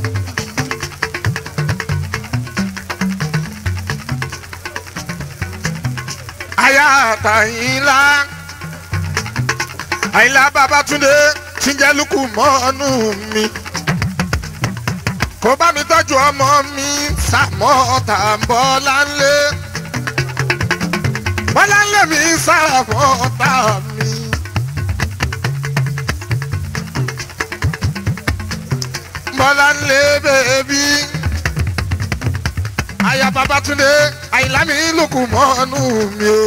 aya àtàyìnlá àyìnlá babatunde tíjẹ́ lukú mọ́nú mi. kó bá mi tọ́jú ọmọ mi sàmọ́ tàǹbọ̀ láńlé bọ́lá ń lé mi sára fún ọ̀tá mi. bọ́lá ń lé bèbí. aya babatunde àyìnlámi lùkù mọ́nú mi o.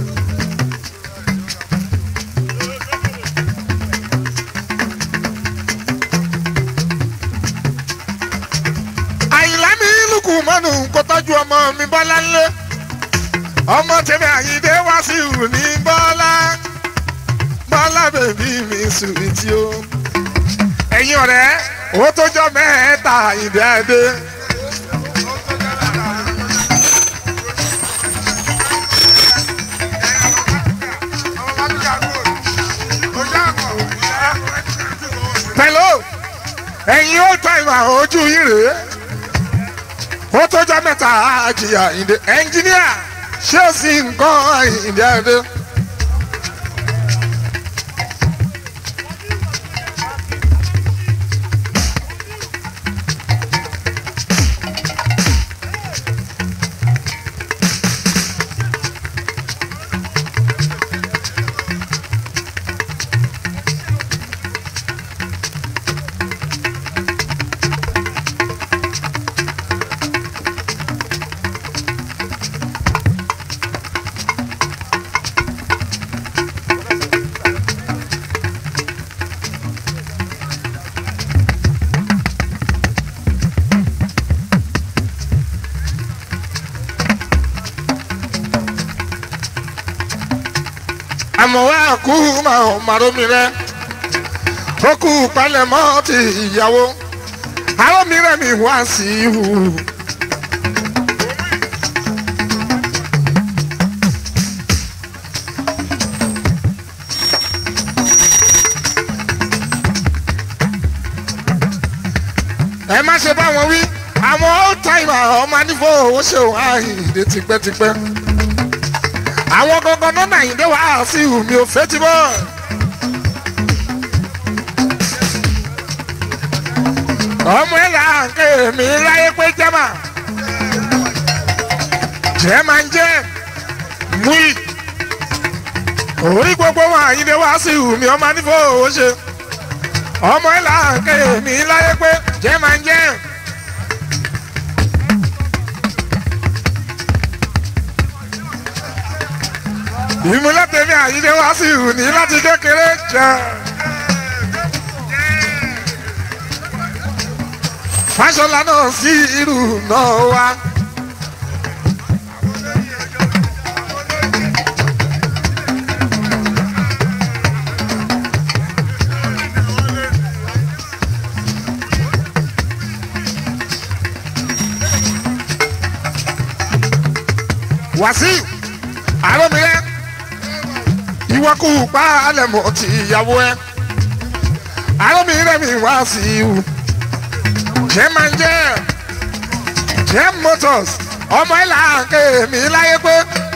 àyìnlámi lùkù mọ́nú kó tọ́jú ọmọ mi bọ́lá ń lé ọmọ tèmi àyíndé wá sí ìhù ní bọ́lá bọ́lá bèbí mi sùwìtì o. ẹ̀yin ọ̀rẹ́ ó tó jọ mẹ́ta àyíndé adé. pẹ̀lú ẹ̀yin ó tọ́ ìmọ̀ ojú yìí rèé ó tó jọ mẹ́ta àjìyà ìdè ẹnjíníà ṣé o sì nǹkan ìdí adé. àmọ́ wá kú màá màró mi rẹ ó kú palẹ̀mọ́ ti ìyàwó àwọn mìíràn mi wá sí ihu. ẹ má ṣe bá wọn wí àwọn old timer ọmọ anífọ owó ṣe òun àìdè tipẹ́tipẹ́ àwọn gangan náà nàìjíríà wà á sí ìhù mi ò fẹ́ ti bọ́. ọmọ ẹ là ń ké mi láyé pé jẹ́mà jẹ́ máa ń jẹ́ múì orí gbogbo wọn àyíndé wá sí ìhù mi ọmọ anífọ owó ṣe ọmọ ẹ là ń ké mi láyé pé jẹ́ máa ń jẹ́. ìmúlẹ̀ tèmi àyíndé wá sí ìhù ní láti kékeré jẹ́. fáṣọlá náà sí irú náà wá. wàsíù àròmìrẹ ìwọ kú pa alẹ́ mọ́ ti ìyàwó ẹ àròmìrẹ mi wàsíù jẹ́ máa ń jẹ́ jẹ́ motors ọmọ ẹ̀ là ń ké mi láyé pé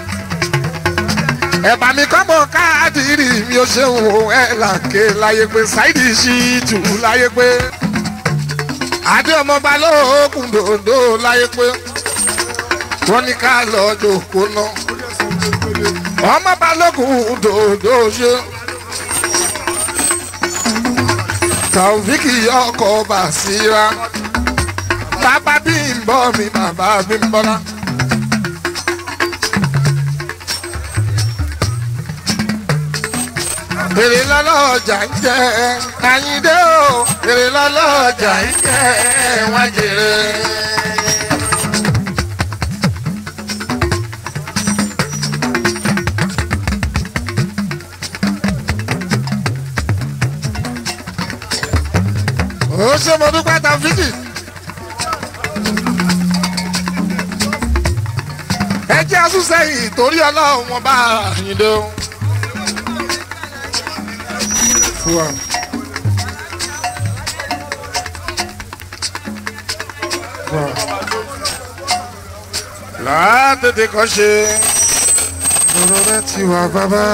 ẹ̀bà mi kọ́ mọ káàdìrì mi ò ṣe wò ẹ̀ là ń ké láyé pé ṣáìdì sí tù láyé pé adé ọmọ balógun dòdò láyé pé wọ́n ní ká lọ jòkó náà ọmọ balógun dòdò ṣe tàwíkì ọkọ̀ bàṣírà bàbá bí ń bọ́ mi bàbá bí ń bọ́lá. èrè lọ́lọ́jà ń jẹ́ àyíndé o èrè lọ́lọ́jà ń jẹ́ wọ́n jèrè. ó ṣe mo dúpẹ́ tàfíkì. ẹ jẹ́ asúnṣẹ́yìn torí ọlọ́run wọn bá àyíndé o. Fúwa. Fúwa. látètè kọ́ ṣe lọ́rọ̀ rẹ ti wà bàbá.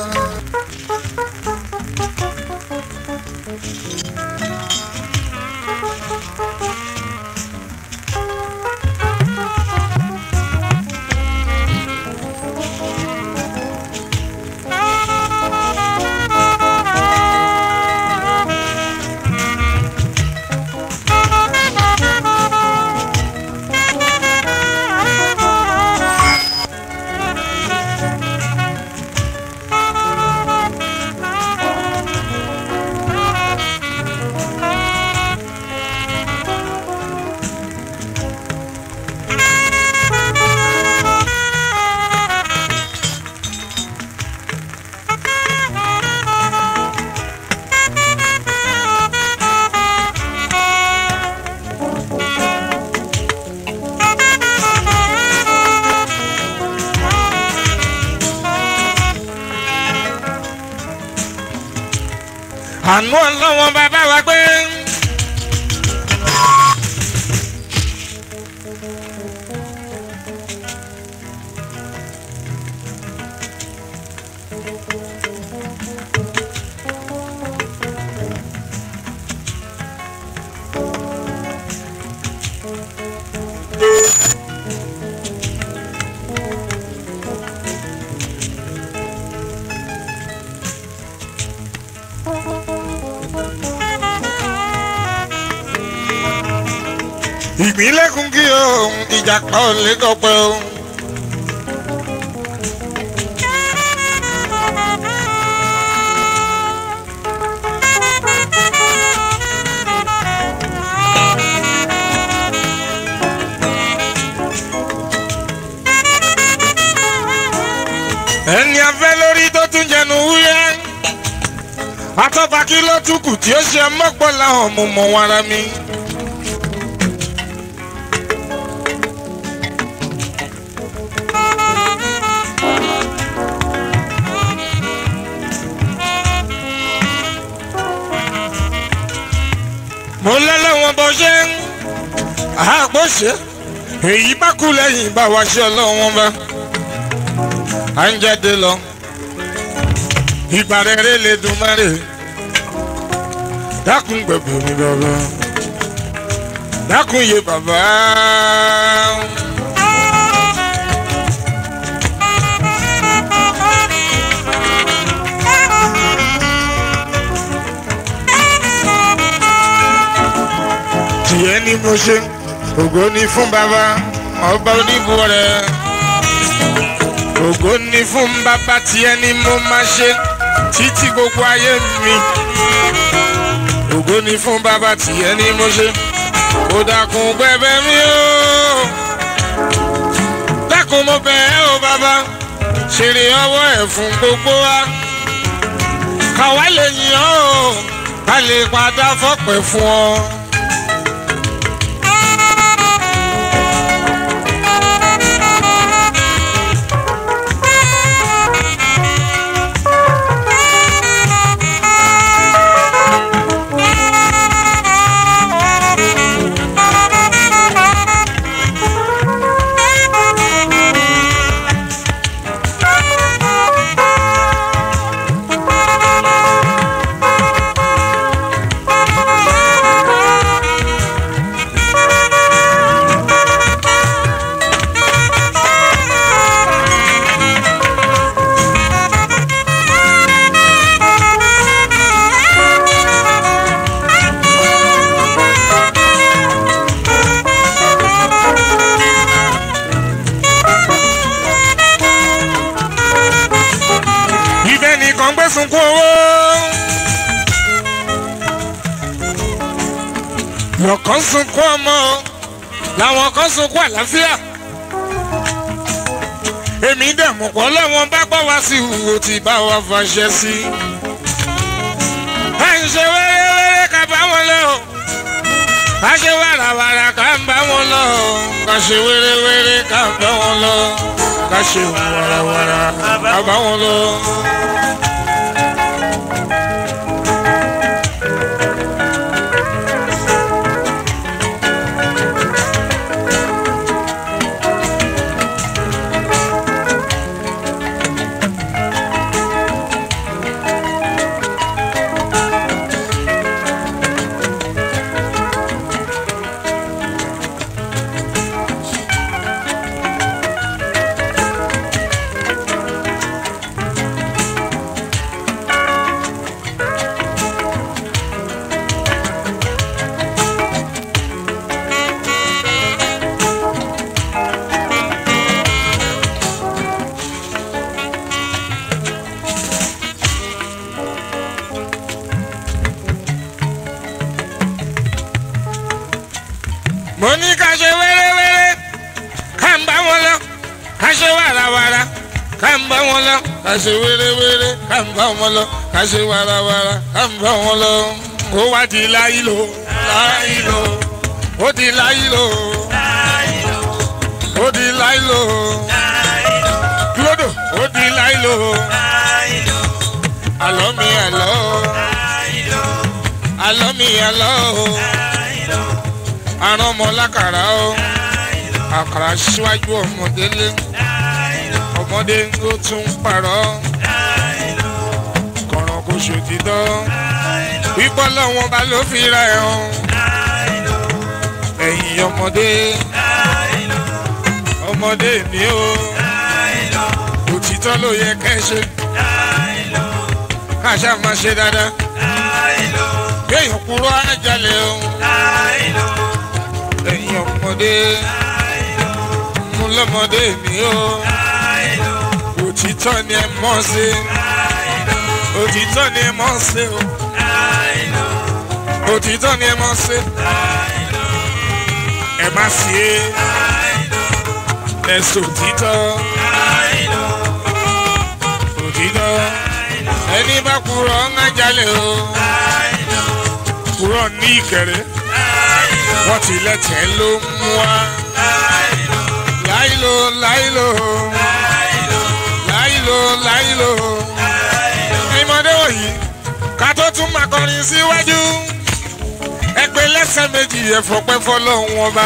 àánú ọlọ́wọ́n bàbá wa gbé. ìpínlẹ̀ kúngí o ìjàpá ò lè dọ̀pẹ́ o. ẹni afẹ́ lórí tó tún jẹnu wúyẹ́ àtọ́ba kí ló tún kù tí ó ṣe mọ́pọ̀ láwọn mo mọ̀ wọn ara mi. mo lọ́lọ́wọ́n bó ṣe ń àpò ṣe èyí bá kú lẹ́yìn bá wa ṣe ọlọ́wọ́n bá à ń jáde lọ ìgbà rere lè dùn mẹ́rẹ̀ dákun gbẹ̀gbẹ̀ mi bàbá dákun yé bàbá. tìyẹ́ ni mo ṣe ògo ni fún bàbá ọba oníbu rẹ̀ ògo ni fún bàbá tìyẹ́ ni mo máa ṣe títí gbogbo ayé mi ògo ni fún bàbá tìyẹ́ ni mo ṣe ó dákun gbẹ̀bẹ̀ mi o dákun mo bẹ̀ ẹ́ o bàbá ṣeré ọwọ́ ẹ̀ fún gbogbo wa káwa lè yìn ọ́ o ká lè padà fọ́pẹ́ fún ọ. ibẹ̀ nìkan gbé sunkún owó. lọ́kàn sunkún ọmọ làwọn kan sunkún àlàáfíà. èmi dẹ̀ mọ̀ pọ̀ lọ́wọ́n bá gbọ́ wá sí ìwò tí bá wa fàṣẹ sí. à ń ṣe wẹ́rẹ́wẹ́rẹ́ ká bá wọn lọ. ká ṣe wàràwàrà ká ń bá wọn lọ. ká ṣe wẹ́rẹ́wẹ́rẹ́ ká ń bá wọn lọ. ká ṣe wàràwàrà ká bá wọn lọ. mo ní ká ṣe wẹ́rẹ́wẹ́rẹ́ ká ń bá wọn lọ ká ṣe wàràwàrà ká ń bá wọn lọ ká ṣe wẹ́rẹ́wẹ́rẹ́ ká ń bá wọn lọ ká ṣe wàràwàrà ká ń bá wọn lọ. ó wá di láyìlò láyìlò ó di láyìlò ó di láyìlò lódò ó di láyìlò àlọ́ mi àlọ́ àlọ́ mi àlọ́ àrùn ọmọ lákàrà ó àkàrà síwájú ọmọdé lé ọmọdé ló tún parọ́ kọ̀ràn kò ṣòtítọ́ wípọ́ lọ́wọ́n bá ló fi ra ẹ̀ hàn ẹ̀yìn ọmọdé ọmọdé ni ó òtítọ́ ló yẹ kẹ́ ṣe káṣá máa ṣe dáadáa kéèyàn kúrò ájálẹ̀ o ẹ̀yin ọmọdé mú lọ́mọdé mi o òtítọ́ ni ẹ mọ̀ sí òtítọ́ ni ẹ mọ̀ sí o òtítọ́ ni ẹ mọ̀ sí ẹ má sí e ẹ sòtítọ́ òtítọ́ ẹni bá kúrò ń ájálẹ̀. lálẹ́ o kúrọ̀ ní ìkẹrẹ́ wọ́n ti lẹ́tẹ̀ẹ́ ló ń mú wa láìlo láìlo láìlo láìlo ìmọ̀dé wọ̀nyí ká tó tún máa kọrin síwájú ẹgbẹ́ lẹ́sẹ̀ méjì ẹ̀fọ́pẹ́ fọlọ́hún ọba.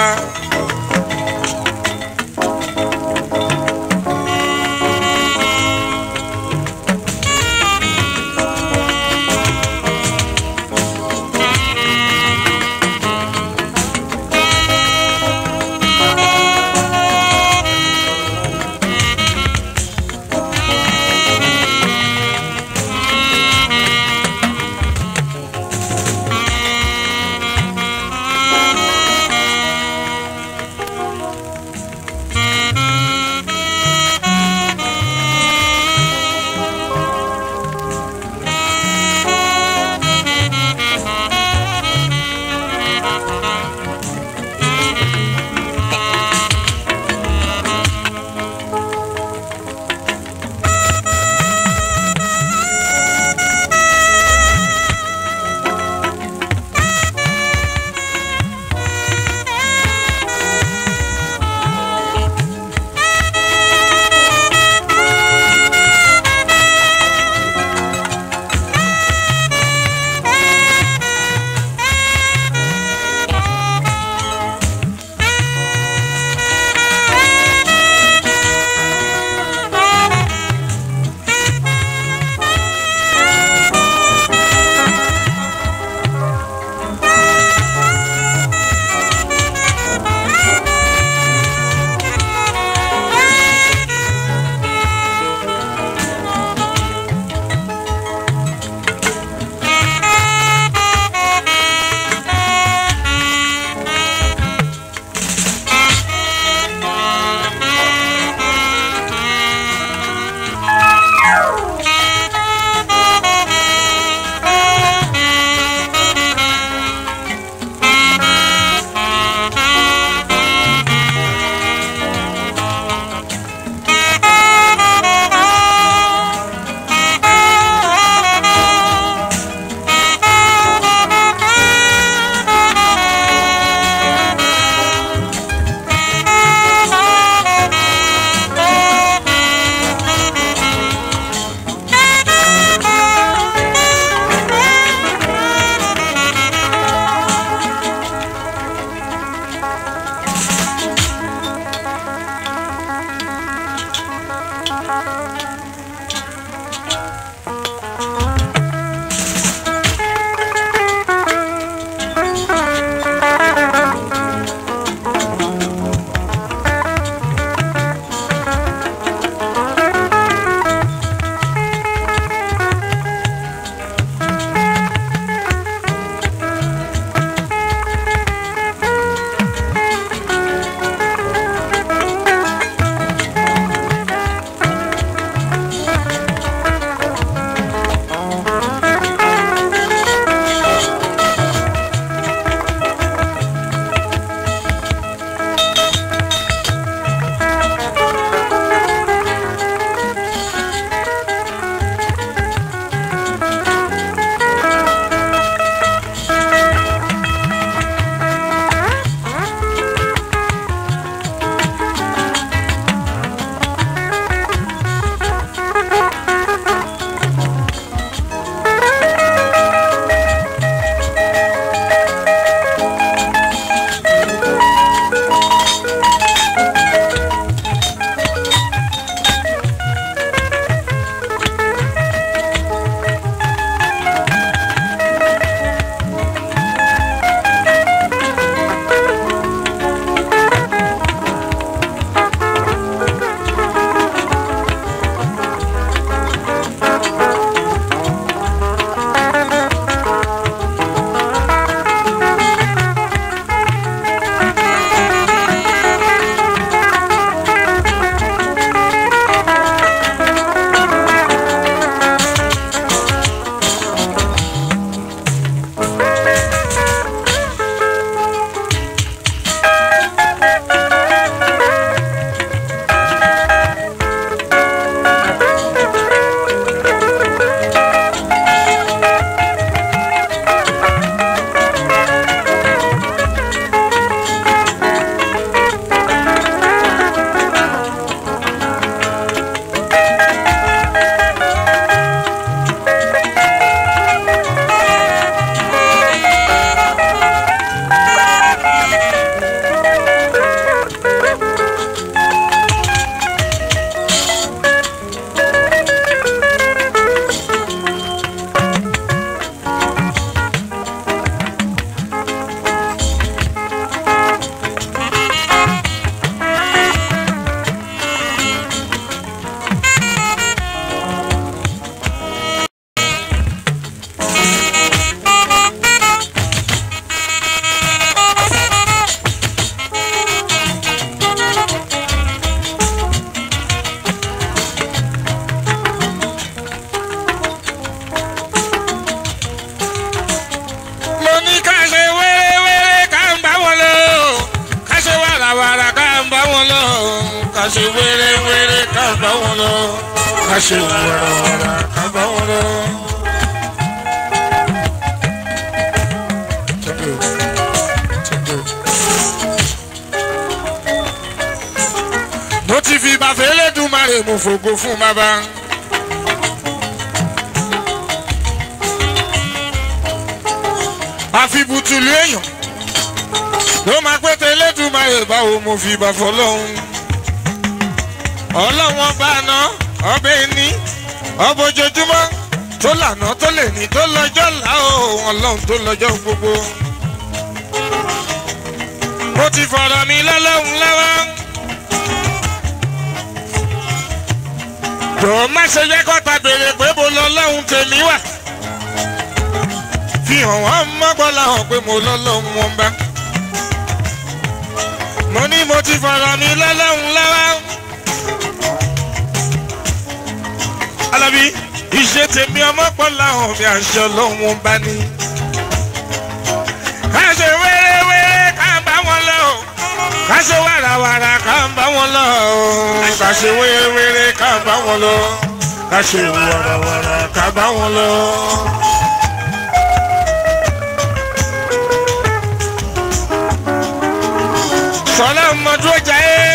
ṣe wéré-wéré ká bá wọn lọ ká ṣe wàràwàrà ká bá wọn lọ. Thank you. Thank you. mo ti fi bàfẹ́ lẹ́dùnmarè mo fògo fún bàbá. àfi bùtùlù èèyàn ló máa pété lẹ́dùnmarè báwo mo fi bàfọ́ lọ́hùn. ọlọ́wọ́n bá ná ọbẹ̀ ní ọbọ̀jọ́júmọ́ tó lànà tó lè ní tó lọ́jọ́ là ó ọlọ́run tó lọ́jọ́ gbogbo. mo ti fọ̀rọ̀ mi lọ́lọ́run lọ́wọ́. jọ̀ọ́ má ṣe jẹ́ kọ́ta béèrè pé mo lọ lọ́hùn tèmi wà. fi hàn wọ́n mọ́gbọ́n láhàn pé mo lọ lọ́hùn wọn bá. mo ní mo ti fọ̀rọ̀ mi lọ́lọ́hùn lọ́wọ́. alábí ìṣe tèmi ọmọpọ̀ láhàn mi àṣẹ ọlọ́hùn wọn bá ní. ká ṣe wéré-wéré ká bá wọn lọ ká ṣe wàràwàrà ká bá wọn lọ ká ṣe wéré-wéré ká bá wọn lọ ká ṣe wàràwàrà ká bá wọn lọ. sọlá mọdún ọjà yẹ.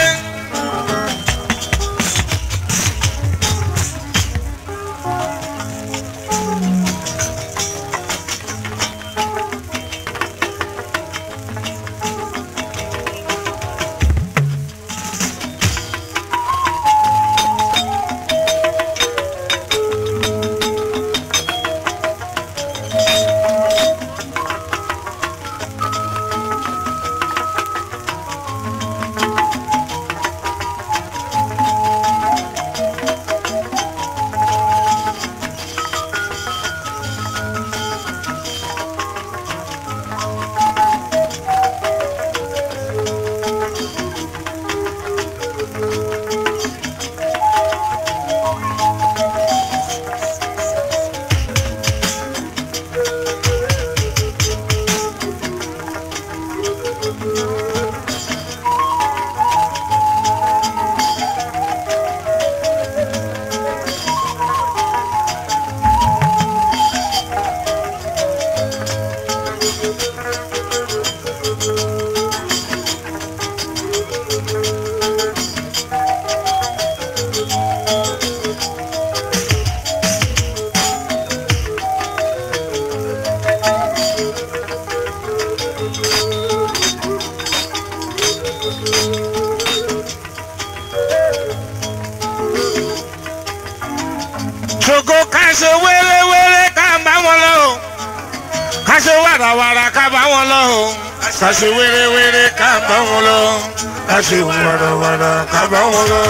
ṣògo ká ṣe wéré-wéré ká bá wọn lọ o ká ṣe wàràwàrà ká bá wọn lọ o ká ṣe wéré-wéré ká bá wọn lọ ká ṣe wàràwàrà ká bá wọn lọ.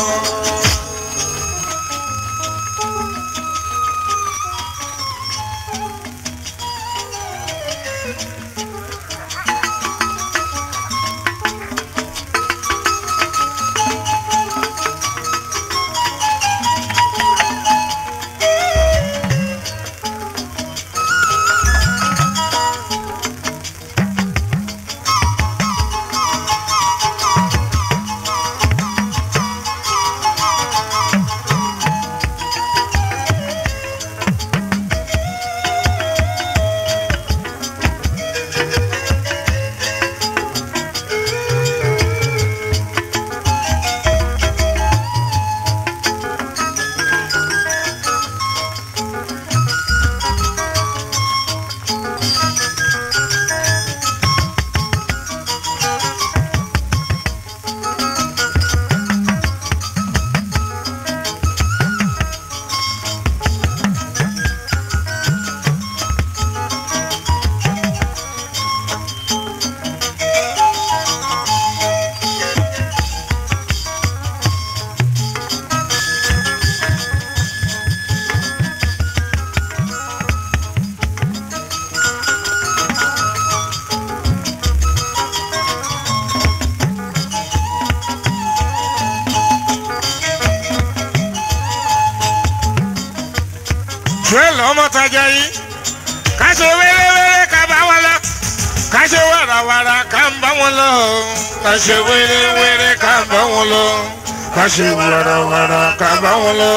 Joel ọmọtajà yìí ká ṣe wéré-wéré ká bá wọn lọ ká ṣe wàràwàrà ká ń bá wọn lọ ká ṣe wéré-wéré ká ń bá wọn lọ ká ṣe wàràwàrà ká bá wọn lọ.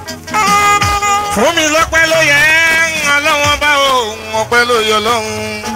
fún mi lọ́pẹ́ ló yẹ ọlọ́wọ́n bá òun ọpẹ́ ló yọ lọ́hùn.